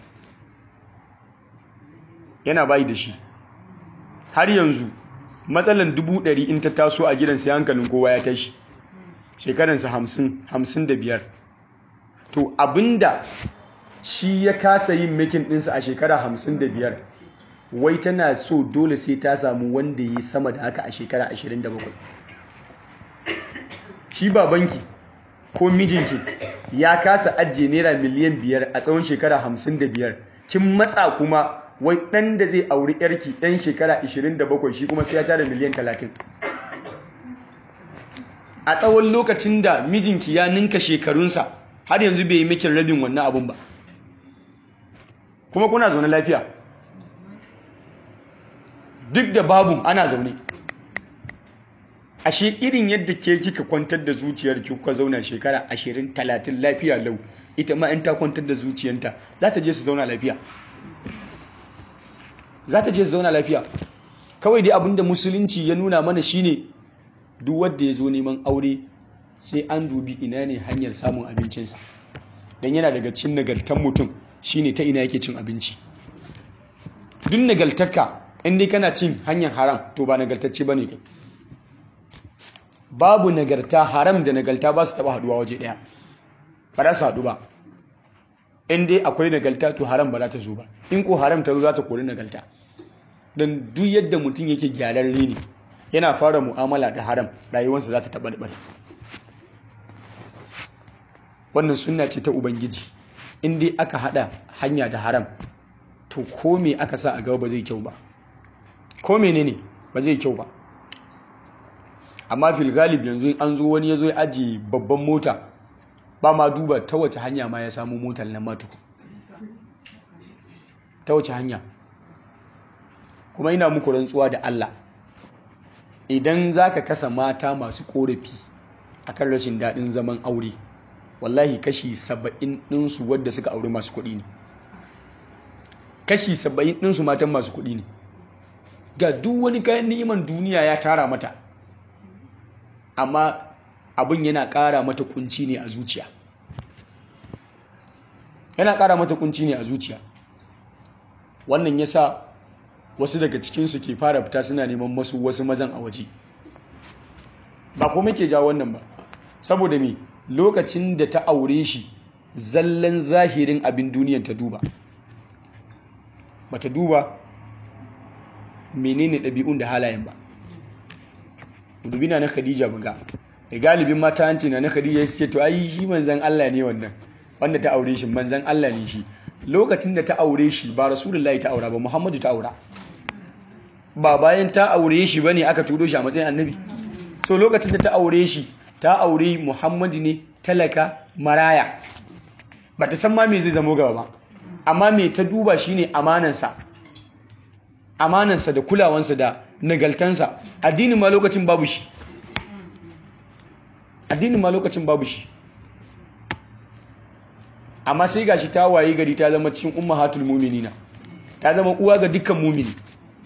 yana bayi da shi har yanzu matsalan dubu ɗari in ta taso a gidansa hankalin kowa ya tashi shekaransa hamsin hamsin da biyar to abinda shi ya kasa yin makin ɗinsa a shekara hamsin da biyar wai tana so dole sai ta samu wanda ya sama da haka a shekara ashirin da bakwai shi babanki ko mijinki ya kasa ajiye naira miliyan biyar a tsawon shekara hamsin da biyar kin matsa kuma wai ɗan da zai auri yarki ɗan shekara ashirin da bakwai shi kuma sai ya tara miliyan talatin a tsawon lokacin da mijinki ya ninka shekarunsa har yanzu bai yi mikin rabin wannan abun ba kuma kuna zaune lafiya duk da babu ana zaune ashe irin yadda ke kika kwantar da zuciyar ki kuka zauna shekara ashirin talatin lafiya lau ita ma in ta kwantar da zuciyanta za ta je su zauna lafiya za ta je su zauna lafiya kawai dai abinda musulunci ya nuna mana shine duk wanda ya zo neman aure sai an dubi ina ne hanyar samun abincinsa don yana daga cin nagartan mutum shine ta ina yake cin abinci duk nagartarka in dai kana cin hanyar haram to ba nagartacce bane kai babu nagarta haram da nagarta ba su taba haduwa waje daya ba za su haɗu ba in dai akwai nagarta to haram ba za ta zo ba in ko haram ta zo za ta kori nagarta don duk yadda mutum yake gyararre ne yana fara mu'amala da haram rayuwarsa za ta taɓa da wannan sunna ce ta ubangiji in dai aka haɗa hanya da haram to ko me aka sa a gaba ba zai kyau ba ko menene ba zai kyau ba amma fil galib yanzu an zo wani ya zo ya ajiye babban mota ba ma duba ta wace hanya ma ya samu motar nan matuku ta wace hanya kuma ina muku rantsuwa da Allah idan za ka kasa mata masu korafi akan rashin daɗin zaman aure wallahi kashi saba'in ɗinsu wadda suka auri masu kuɗi ne kashi saba'in ɗinsu matan masu kuɗi ne ga duk wani kayan ni'iman duniya ya tara mata amma abin yana ƙara mata kunci ne a zuciya yana ƙara mata kunci ne a zuciya wannan yasa wasu daga cikinsu ke fara fita suna neman masu wasu mazan a waje ba kuma ke jawo wannan ba saboda me lokacin da ta aure shi zallan zahirin abin duniyan ta duba bata duba menene ɗabi'un da halayen ba dubina na khadija buga da galibin mata hanci na na khadija ya ce to ai shi manzan Allah ne wannan wanda ta aure shi manzan Allah ne shi lokacin da ta aure shi ba rasulullahi ta aura ba muhammadu ta aura ba bayan ta aure shi bane aka turo shi a matsayin annabi so lokacin da ta aure shi ta aure muhammadu ne talaka maraya ba ta san ma me zai zamo gaba ba amma me ta duba shine amanansa amanansa da kulawansa da nagaltansa addinin ma lokacin babu shi addinin ma lokacin babu shi amma sai gashi ta waye gari ta zama cikin ummahatul mu'minina ta zama uwa ga dukkan mumini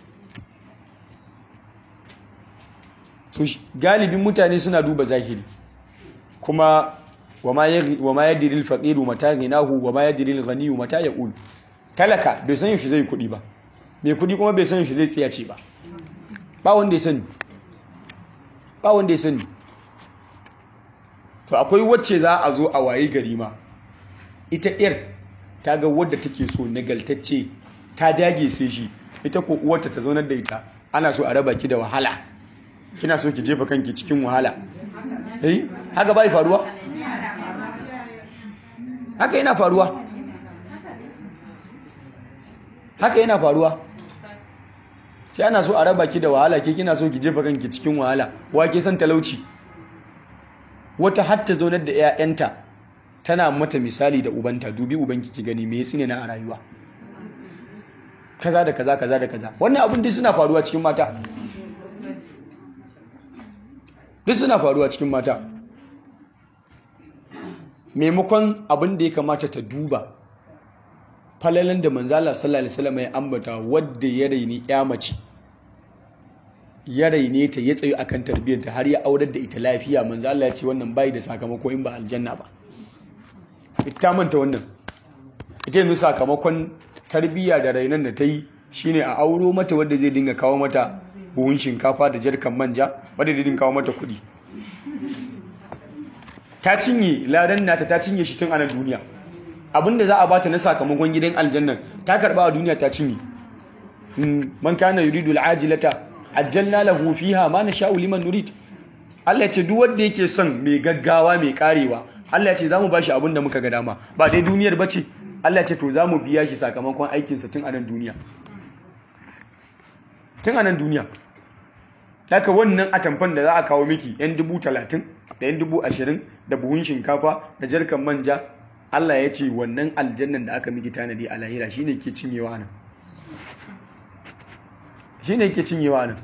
to galibin mutane suna duba zahiri kuma wama yadri al-faqiru mata ginahu wama yadri al-ghaniyu mata yaqul talaka bai san yaushe zai kudi ba mai kudi kuma bai san yaushe zai tsiyace ba ba wanda ya sani ba wanda ya sani to akwai wacce za a zo a waye gari ma ita ɗiyar ta ga wadda take so nagaltacce ta dage sai shi ita ko uwarta ta zaunar da ita ana so a raba ki da wahala kina so ki jefa kanki cikin wahala eh haka bai faruwa haka yana faruwa haka yana faruwa sai ana so a raba ki da wahala ke kina so ki jefa kanki cikin wahala wa ke san talauci wata hatta zaunar da 'ya'yanta tana mata misali da ubanta dubi ubanki ki gani me yasa ne na a rayuwa kaza da kaza kaza da kaza wannan abin duk suna faruwa cikin mata duk suna faruwa cikin mata maimakon abin da ya kamata ta duba falalan da manzala sallallahu alaihi wasallam ya ambata wadda ya raini ya mace ya raine ta ya tsayo akan tarbiyyarta har ya aurar da ita lafiya manzala ya ce wannan bai da sakamako in ba aljanna ba ita manta wannan ita yanzu sakamakon tarbiyya da rainon da ta yi shine a auro mata wadda zai dinga kawo mata buhun shinkafa da jarkan manja wadda zai dinga kawo mata kuɗi ta cinye ladan nata ta cinye shi tun a nan duniya abinda za a bata na sakamakon gidan aljannan ta karba a duniya ta cinye man kana yuridu al'ajilata ajjalna lahu fiha ma nasha'u liman nurid Allah ya ce duk wanda yake son mai gaggawa mai karewa Allah ya ce zamu bashi abin da muka ga dama ba dai duniyar bace Allah ya ce to zamu biya shi sakamakon aikinsa tun a nan duniya tun a nan duniya Daka wannan atamfan da za a kawo miki yan dubu talatin da yan dubu ashirin da buhun shinkafa da jarkan manja Allah ya ce wannan aljannan da aka miki tanadi a lahira shine ke cinyewa nan shine ke cinyewa nan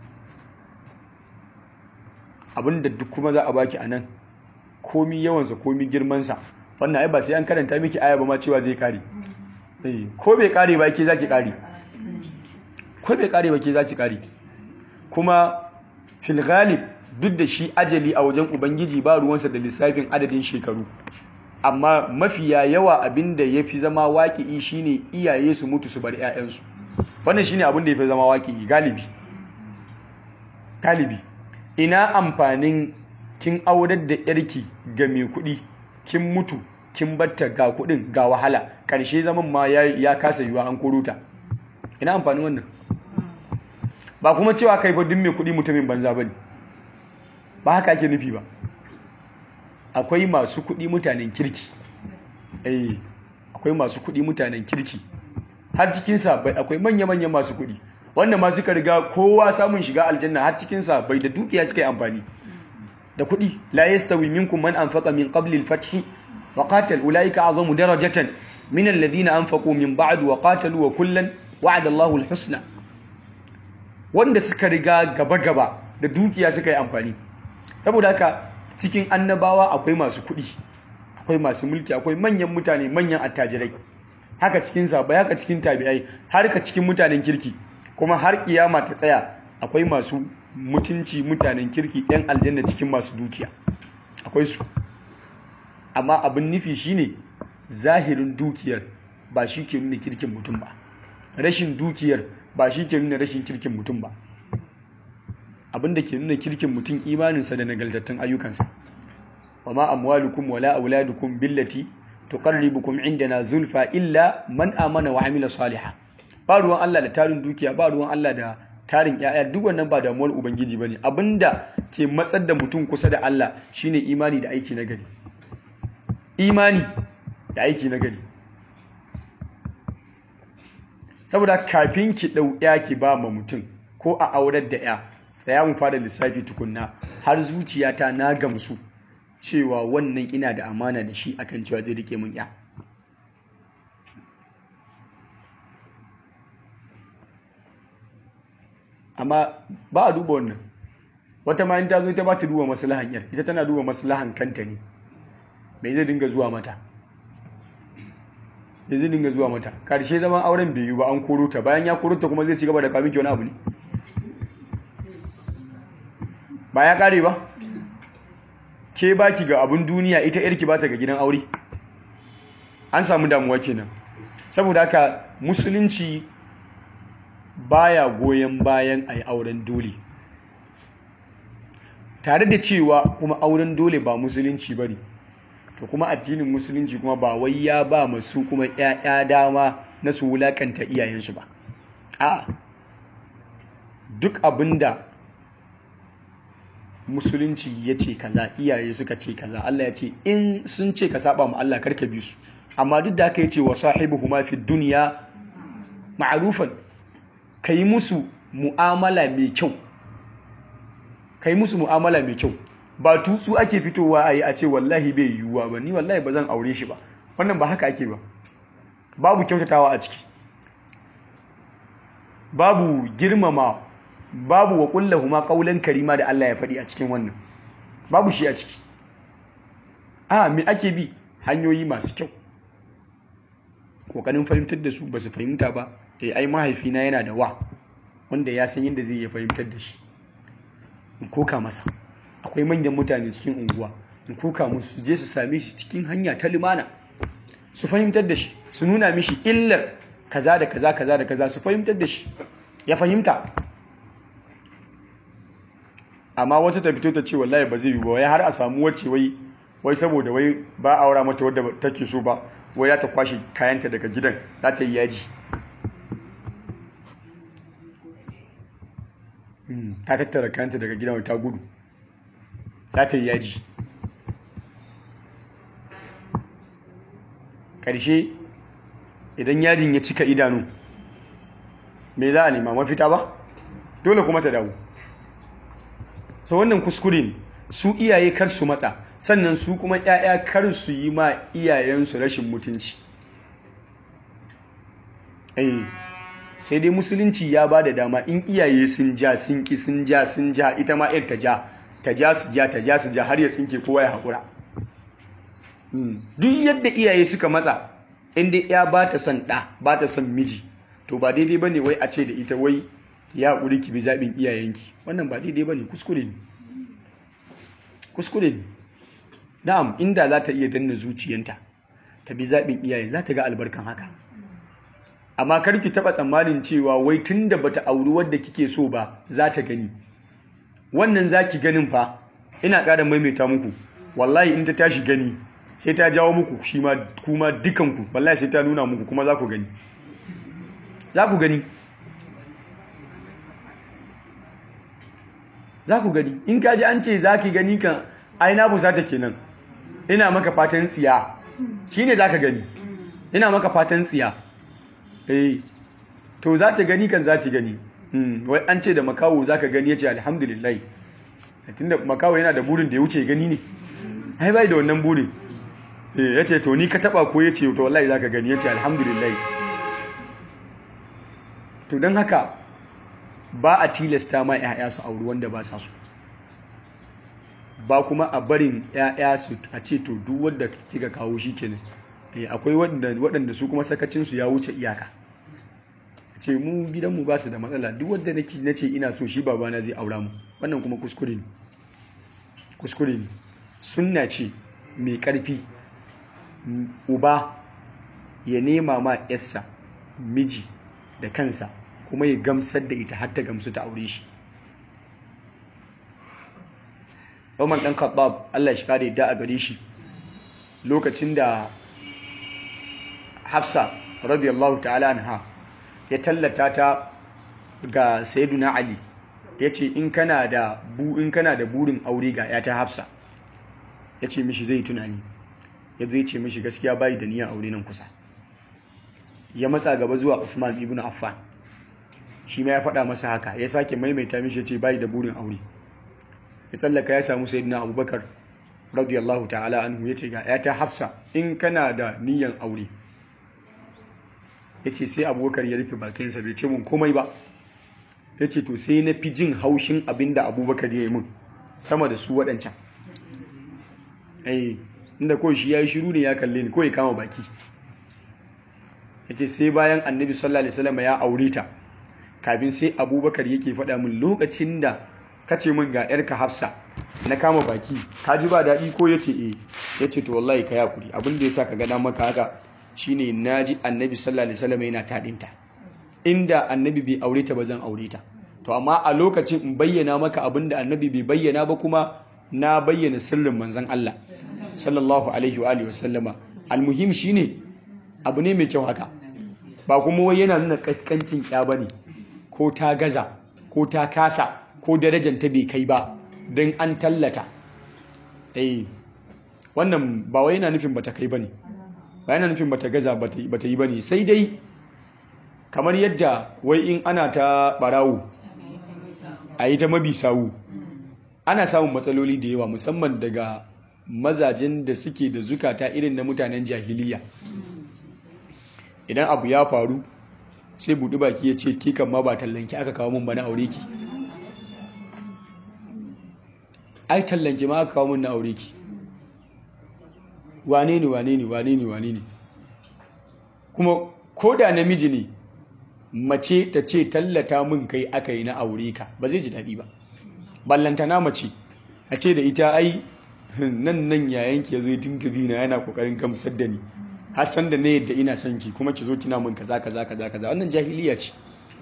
abinda duk kuma za a baki a nan komi yawansa komi girmansa wannan ai ba sai an karanta miki aya ba ma cewa zai kare ko bai kare ba ke zaki kare ko bai kare ba ke zaki kare kuma fil ghalib duk da shi ajali a wajen ubangiji ba ruwansa da lissafin adadin shekaru amma mafiya yawa abinda ya fi zama waƙi'i shine iyaye su mutu su bar 'ya'yansu wannan shine abin da ya fi zama waƙi'i galibi galibi ina amfanin kin aurar da yarki ga mai kuɗi kin mutu kin batta ga kuɗin ga wahala ƙarshe zaman ma ya kasa yiwa an koruta ina amfanin wannan ba kuma cewa kai fa duk mai kuɗi mutumin banza bane ba haka ake nufi ba akwai masu kuɗi mutanen kirki eh akwai masu kuɗi mutanen kirki har cikin sabai akwai manya-manyan masu kuɗi wanda ma suka riga kowa samun shiga aljanna har cikin sabai da dukiya suka yi amfani da kuɗi la yastawi minkum man anfaqa min qabli al-fath wa qatal ulaika azamu darajatan min alladhina anfaqu min ba'd wa qatalu wa kullan wa'ada Allahu al-husna wanda suka riga gaba-gaba da dukiya suka yi amfani saboda haka cikin annabawa akwai masu kuɗi akwai masu mulki akwai manyan mutane manyan attajirai haka cikin sahabbai haka cikin tabi'ai har ka cikin mutanen kirki kuma har kiyama ta tsaya akwai masu mutunci mutanen kirki yan aljanna cikin masu dukiya akwai su amma abin nufi shine zahirin dukiyar ba shi ke nuna kirkin mutum ba rashin dukiyar ba shi ke nuna rashin kirkin mutum ba abin da ke nuna kirkin mutum imaninsa da nagaltattun ayyukansa wa ma amwalukum wala auladukum billati tuqarribukum indana zulfa illa man amana wa amila salihan ba ruwan Allah da tarin dukiya ba ruwan Allah da tarin yaya duk wannan ba damuwar ubangiji bane abinda ke matsar da mutum kusa da Allah shine imani da aiki na gari imani da aiki na gari saboda kafin ki dau ya ki ba ma mutum ko a aurar da ya tsaya mu fara lissafi tukunna har zuciyata na gamsu cewa wannan ina da amana da shi akan cewa zai rike mun ya amma ba a duba wannan wata ma in ta zo ta ba ta duba maslahan yar ita tana duba maslahan kanta ne me zai dinga zuwa mata me zai dinga zuwa mata karshe zaman auren bai yi ba an koro ta bayan ya koro ta kuma zai ci gaba da kawo miki wani abu ne ba ya kare ba ke baki ga abun duniya ita yarki ba ta ga gidan aure an samu damuwa kenan saboda haka musulunci baya goyon bayan a yi auren dole tare da cewa kuma auren dole ba musulunci ba ne to kuma addinin musulunci kuma ba wai ya ba masu kuma 'ya'ya dama na su wulakanta iyayensu ba a duk abinda musulunci ya ce kaza iyaye suka ce kaza Allah ya ce in sun ce ka saba mu Allah karka bi su amma duk da aka yace wa sahibuhuma fi dunya ma'rufan kai musu mu'amala mai kyau kai musu mu'amala mai kyau ba tutsu ake fitowa a yi a ce wallahi bai yiwuwa ba ni wallahi ba zan aure shi ba wannan ba haka ake ba babu kyautatawa a ciki babu girmama babu wa kullahuma qaulan karima da Allah ya faɗi a cikin wannan babu shi a ciki a me ake bi hanyoyi masu kyau kokarin fahimtar da su ba su fahimta ba eh ai mahaifina yana da wa wanda ya san yadda zai iya fahimtar da shi in koka masa akwai manyan mutane cikin unguwa in koka musu su je su same shi cikin hanya ta limana su fahimtar da shi su nuna mishi illar kaza da kaza kaza da kaza su fahimtar da shi ya fahimta amma wata ta fito ta ce wallahi ba zai yi ba wai har a samu wacce wai wai saboda wai ba aura mata wadda take so ba wai ya ta kwashe kayanta daga gidan za ta yi yaji ta tattara kayanta daga gidan ta gudu za ta yi yaji ƙarshe idan yajin ya cika idanu me za a nema mafita ba dole kuma ta dawo so wannan kuskure ne su iyaye kar su matsa sannan su kuma 'ya'ya kar su yi ma iyayensu rashin mutunci eh sai dai musulunci ya ba da dama in iyaye sun ja sun ki sun ja sun ja ita ma ta ja ta ja su ja ta ja su ja har ya tsinke kowa ya haƙura duk yadda iyaye suka matsa inda ya ba ta son ɗa ba ta son miji to ba daidai ba ne wai a ce da ita wai ya ƙuri ki bi zaɓin iyayenki wannan ba daidai ba ne kuskure ne kuskure ne na'am inda za ta iya danna zuciyanta ta bi zaɓin iyaye za ta ga albarkan haka amma kar ki taɓa tsammanin cewa wai tun da bata auri wadda kike so ba za ta gani wannan za ki ganin fa ina ƙara maimaita muku wallahi in ta tashi gani sai ta jawo muku shi ma kuma dukanku wallahi sai ta nuna muku kuma za ku gani za ku gani za ku gani in ka ji an ce za ki gani kan aina fusata kenan ina maka fatan tsiya shi ne za ka gani ina maka fatan tsiya eh to za ta gani kan za ta gani wai an ce da makawo za ka gani ya ce alhamdulillah tunda makawo yana da burin da ya wuce gani ne ai bai da wannan burin eh ya ce to ni ka taba ko ya ce to wallahi za ka gani ya ce alhamdulillah to don haka ba a tilasta ma 'ya'ya su auri wanda ba sa su ba kuma a barin 'ya'ya su a ce to duk wanda kika kawo shi kenan akwai waɗanda su kuma sakacinsu ya wuce iyaka ce mu gidanmu ba su da matsala duk wadda na ce ina so shi babana zai aura mu wannan kuma kuskure ne kuskure ne sunna ce mai ƙarfi uba ya nema ma yarsa miji da kansa kuma ya gamsar da ita har ta gamsu ta aure shi Umar ɗan Khattab Allah shi kare da a gare shi lokacin da Hafsa radiyallahu ta'ala anha ya tallata ta ga Sayyiduna Ali yace in kana da bu in kana da burin aure ga ya ta Hafsa yace mishi zai tunani yazo yace mishi gaskiya bai da niyyar aure nan kusa ya matsa gaba zuwa Usman ibn Affan shi ma ya faɗa masa haka ya sake maimaita mishi yace bai da burin aure ya tsallaka ya samu Sayyidina Abubakar radiyallahu ta'ala anhu yace ga ya ta Hafsa in kana da niyyar aure ya ce sai abubakar ya rufe bakinsa bai ce mun komai ba ya ce to sai na fi jin haushin abin da abubakar ya yi mun sama da su waɗancan ai inda kawai shi ya yi shiru ne ya kalle ni kawai kama baki ya ce sai bayan annabi sallallahu alaihi wasallam ya aure ta kafin sai abubakar yake faɗa min lokacin da ka ce min ga yarka hafsa na kama baki ka ji ba daɗi ko ya ce eh ya ce to wallahi ka yakuri abin da ya sa ka gana maka haka shine naji annabi sallallahu alaihi wasallam yana tadinta inda annabi bai aure ta ba zan aure ta to amma a lokacin in bayyana maka abinda annabi bai bayyana ba kuma na bayyana sirrin manzon Allah sallallahu alaihi wa alihi wasallama almuhim shine abu ne mai kyau haka ba kuma wai yana nuna kaskancin ya bane ko ta gaza ko ta kasa ko darajar ta bai kai ba dan an tallata eh wannan ba wai yana nufin bata kai bane ba yana nufin bata gaza bata yi bane sai dai kamar yadda wai in ana ta barawo a yi ta mabi sawu ana samun matsaloli da yawa musamman daga mazajen da suke da zukata irin na mutanen jahiliya idan abu ya faru sai buɗi baki ya ce kikan ma ba tallanki aka kawo min ba na aure ki ai tallanki ma aka kawo min na aure ki wane ne wane ne wane ne wane ne kuma ko da namiji ne mace ta ce tallata min kai aka yi na aure ka ba zai ji daɗi ba ballantana mace a ce da ita ai nan nan yayan ki yazo ya dinga bina yana kokarin gamsar da ni har san da ne yadda ina son ki kuma ki zo kina min kaza kaza kaza kaza wannan jahiliya ce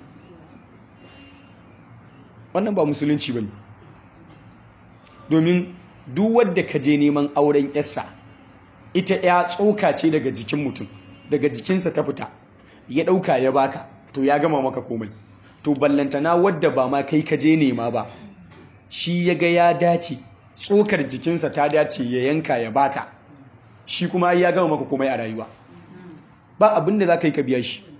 wannan ba musulunci bane domin duk wanda ka je neman auren yarsa ita ya tsoka ce daga jikin mutum daga jikinsa ta fita ya ɗauka ya baka to ya gama maka komai to ballantana wadda ba ma kai ka je nema ba shi ya ga ya dace tsokar jikinsa ta dace ya yanka ya baka shi kuma ya gama maka komai a rayuwa ba abin da za ka yi ka biya shi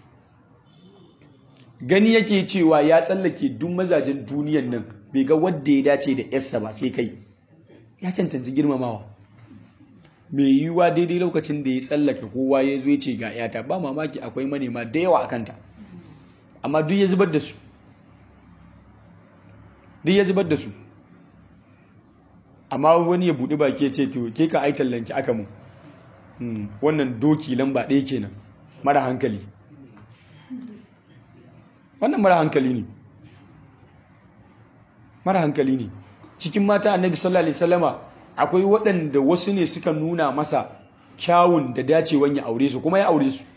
gani yake cewa ya tsallake duk mazajen duniyan nan bai ga wadda ya dace da yarsa ba sai kai ya cancanci girmamawa mai yiwuwa daidai lokacin da ya tsallake kowa ya zo ya ce ga yata ba mamaki akwai manema da yawa a kanta amma duk ya zubar da su duk ya zubar da su amma wani ya buɗi baki ya ce to ke ka ai tallanki aka mu wannan doki lamba ɗaya kenan mara hankali wannan mara hankali ne mara hankali ne cikin mata annabi sallallahu alaihi wasallama akwai waɗanda wasu ne suka nuna masa kyawun da dacewan ya aure su kuma ya aure su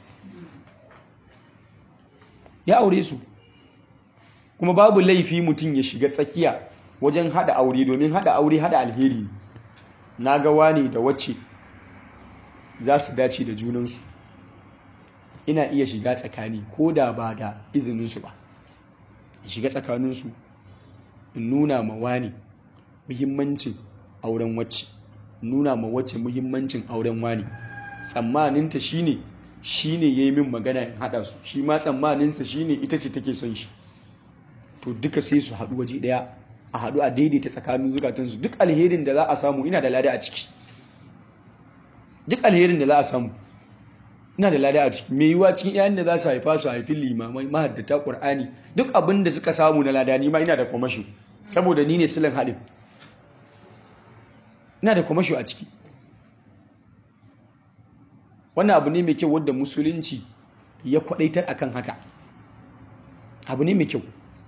ya aure su kuma babu laifi mutum ya shiga tsakiya wajen hada aure domin hada aure hada alheri ne na ga wani da wacce za su dace da junansu ina iya shiga tsakani ko da ba da izininsu ba in shiga tsakaninsu in nuna ma wani muhimmancin auren wacce nuna ma wacce muhimmancin auren wani tsammaninta shine shine yayi min magana in hada su shi ma tsammaninsa shine ita ce take son shi to duka sai su haɗu waje ɗaya a haɗu a daidaita tsakanin zukatansu duk alherin da za a samu ina da lada a ciki duk alherin da za a samu ina da lada a ciki mai yiwuwa cikin yayin da za su haifa su haifi limamai mahaddata ƙur'ani duk abin da suka samu na lada ni ma ina da kwamasho saboda ni ne silin haɗin ina da kwamasho a ciki wannan abu ne mai kyau wadda musulunci ya kwadaitar akan haka abu ne mai kyau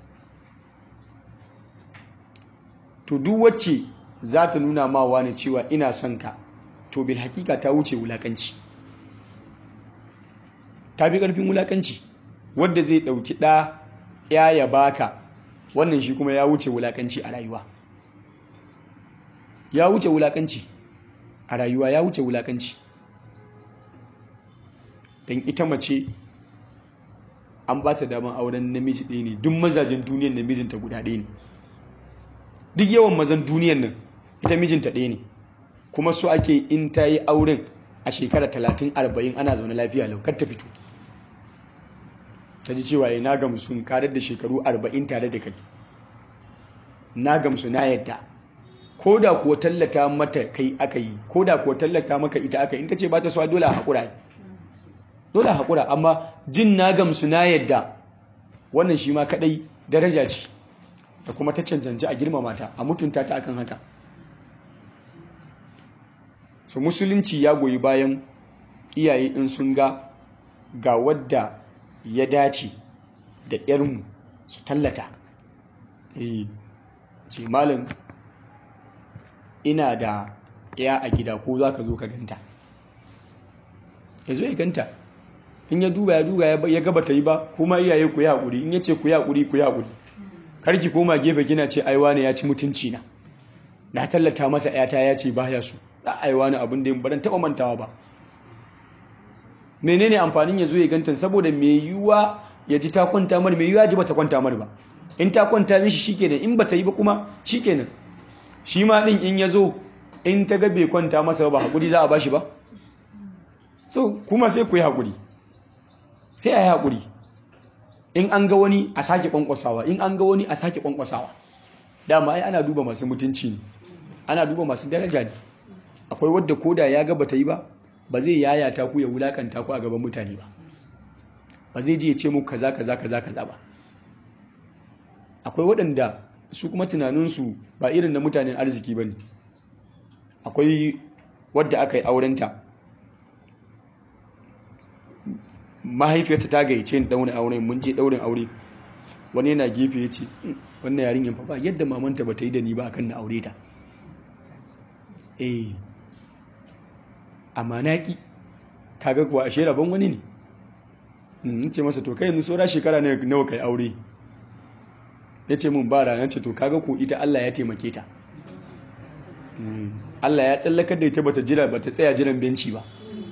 to duk wacce za ta nuna ma wani cewa ina son ka to bil hakika ta wuce wulakanci ta bi karfin wulakanci wadda zai dauki ɗa ya ya baka wannan shi kuma ya wuce wulakanci a rayuwa ya wuce wulakanci a rayuwa ya wuce wulakanci don ita mace an ba ta daman auren namiji ɗaya ne duk mazajen duniyan namijinta guda ɗaya ne duk yawan mazan duniyan nan ita mijinta ɗaya ne kuma so ake in ta yi auren a shekara talatin arba'in ana zaune lafiya lau kar ta fito ta ji cewa na gamsu karar da shekaru arba'in tare da kai na gamsu na yadda ko da kuwa tallata mata kai aka yi ko da kuwa tallata maka ita aka yi in ta ce ba ta so dole a haƙura dole a haƙura amma jin na gamsu na yadda wannan shi ma kaɗai daraja ce da kuma ta cancanci a girmama ta a mutunta ta akan haka so musulunci ya goyi bayan iyaye in sun ga ga wadda ya dace da yarmu su tallata eh ce malam ina da ya a gida ko za ka zo ka ganta ya zo ya ganta in ya duba ya duba ya gaba ta yi ba kuma iyaye ku yi haƙuri in ya ce ku yi haƙuri ku yi haƙuri karki koma gefe gina ce aiwa ne ya ci mutunci na na tallata masa yata ya ce baya su da aiwa ne abin da yin baran taɓa mantawa ba menene amfanin ya zo ya ganta saboda mai yiwuwa ya ji ta kwanta mar mai yiwuwa ji ba ta kwanta mar ba in ta kwanta mishi shikenan in ba ta yi ba kuma shikenan shi ma din in ya zo in ta ga bai kwanta masa ba haƙuri za a ba shi ba so kuma sai ku yi haƙuri sai a yi haƙuri in an ga wani a sake kwankwasawa in an ga wani a sake kwankwasawa dama ai ana duba masu mutunci ne ana duba masu daraja ne akwai wadda koda ya ga bata yi ba ba zai yayata ku ya wulakanta ku a gaban mutane ba ba zai je ya ce muku kaza kaza kaza kaza ba akwai waɗanda su kuma tunaninsu ba irin na mutanen arziki ba ne akwai wadda aka yi aurenta mahaifiyarta ta gayyace ni daurin aure mun je daurin aure wani yana gefe ya ce wannan yarinyar fa ba yadda mamanta ba ta yi da ni ba akan na aure ta eh amma na ki kaga kuwa ashe rabon wani ne in ce masa to kai yanzu saura shekara ne nawa kai aure ya ce mun ba rana ce to kaga ko ita Allah ya taimake ta Allah ya tsallakar da ita bata jira bata tsaya jiran benci ba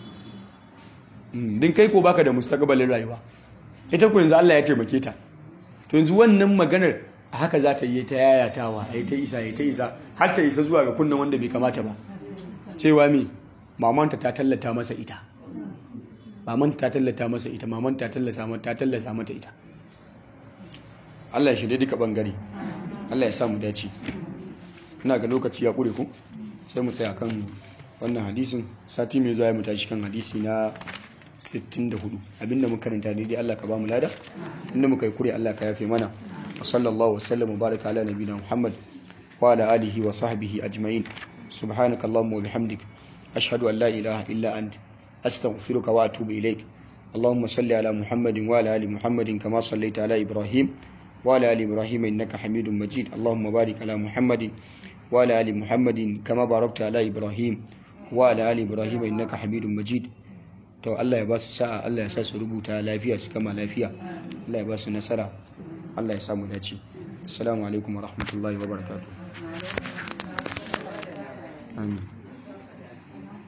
din kai ko baka da mustaqbalin rayuwa ita ko yanzu Allah ya taimake ta to yanzu wannan maganar a haka za ta yi ta yayatawa ai ta isa ai ta isa har ta isa zuwa ga kunnan wanda bai kamata ba cewa me mamanta ta tallata masa ita mamanta ta tallata masa ita mamanta ta tallata mata ta tallata mata ita Allah ya shirye duka bangare Allah ya sa mu dace ina ga lokaci ya kure ku sai mu tsaya kan wannan hadisin sati mai zuwa mu tashi kan hadisi na 64 abinda muka karanta ne dai Allah ka ba mu lada inda muka yi kure Allah ka yafe mana wa sallallahu wasallam wa baraka ala nabiyina Muhammad wa ala alihi wa sahbihi ajma'in subhanaka allahumma wa bihamdik ashhadu an la ilaha illa ant astaghfiruka wa atubu ilaik اللهم صل على محمد وعلى ال محمد كما صليت على ابراهيم وعلى ال ابراهيم انك حميد مجيد اللهم بارك على محمد وعلى ال محمد كما باركت على ابراهيم وعلى ال ابراهيم انك حميد مجيد to Allah ya ba su sa'a Allah ya sa su rubuta lafiya su kama lafiya Allah ya ba su nasara Allah ya samu dace assalamu alaikum wa rahmatullahi wa barakatuh amin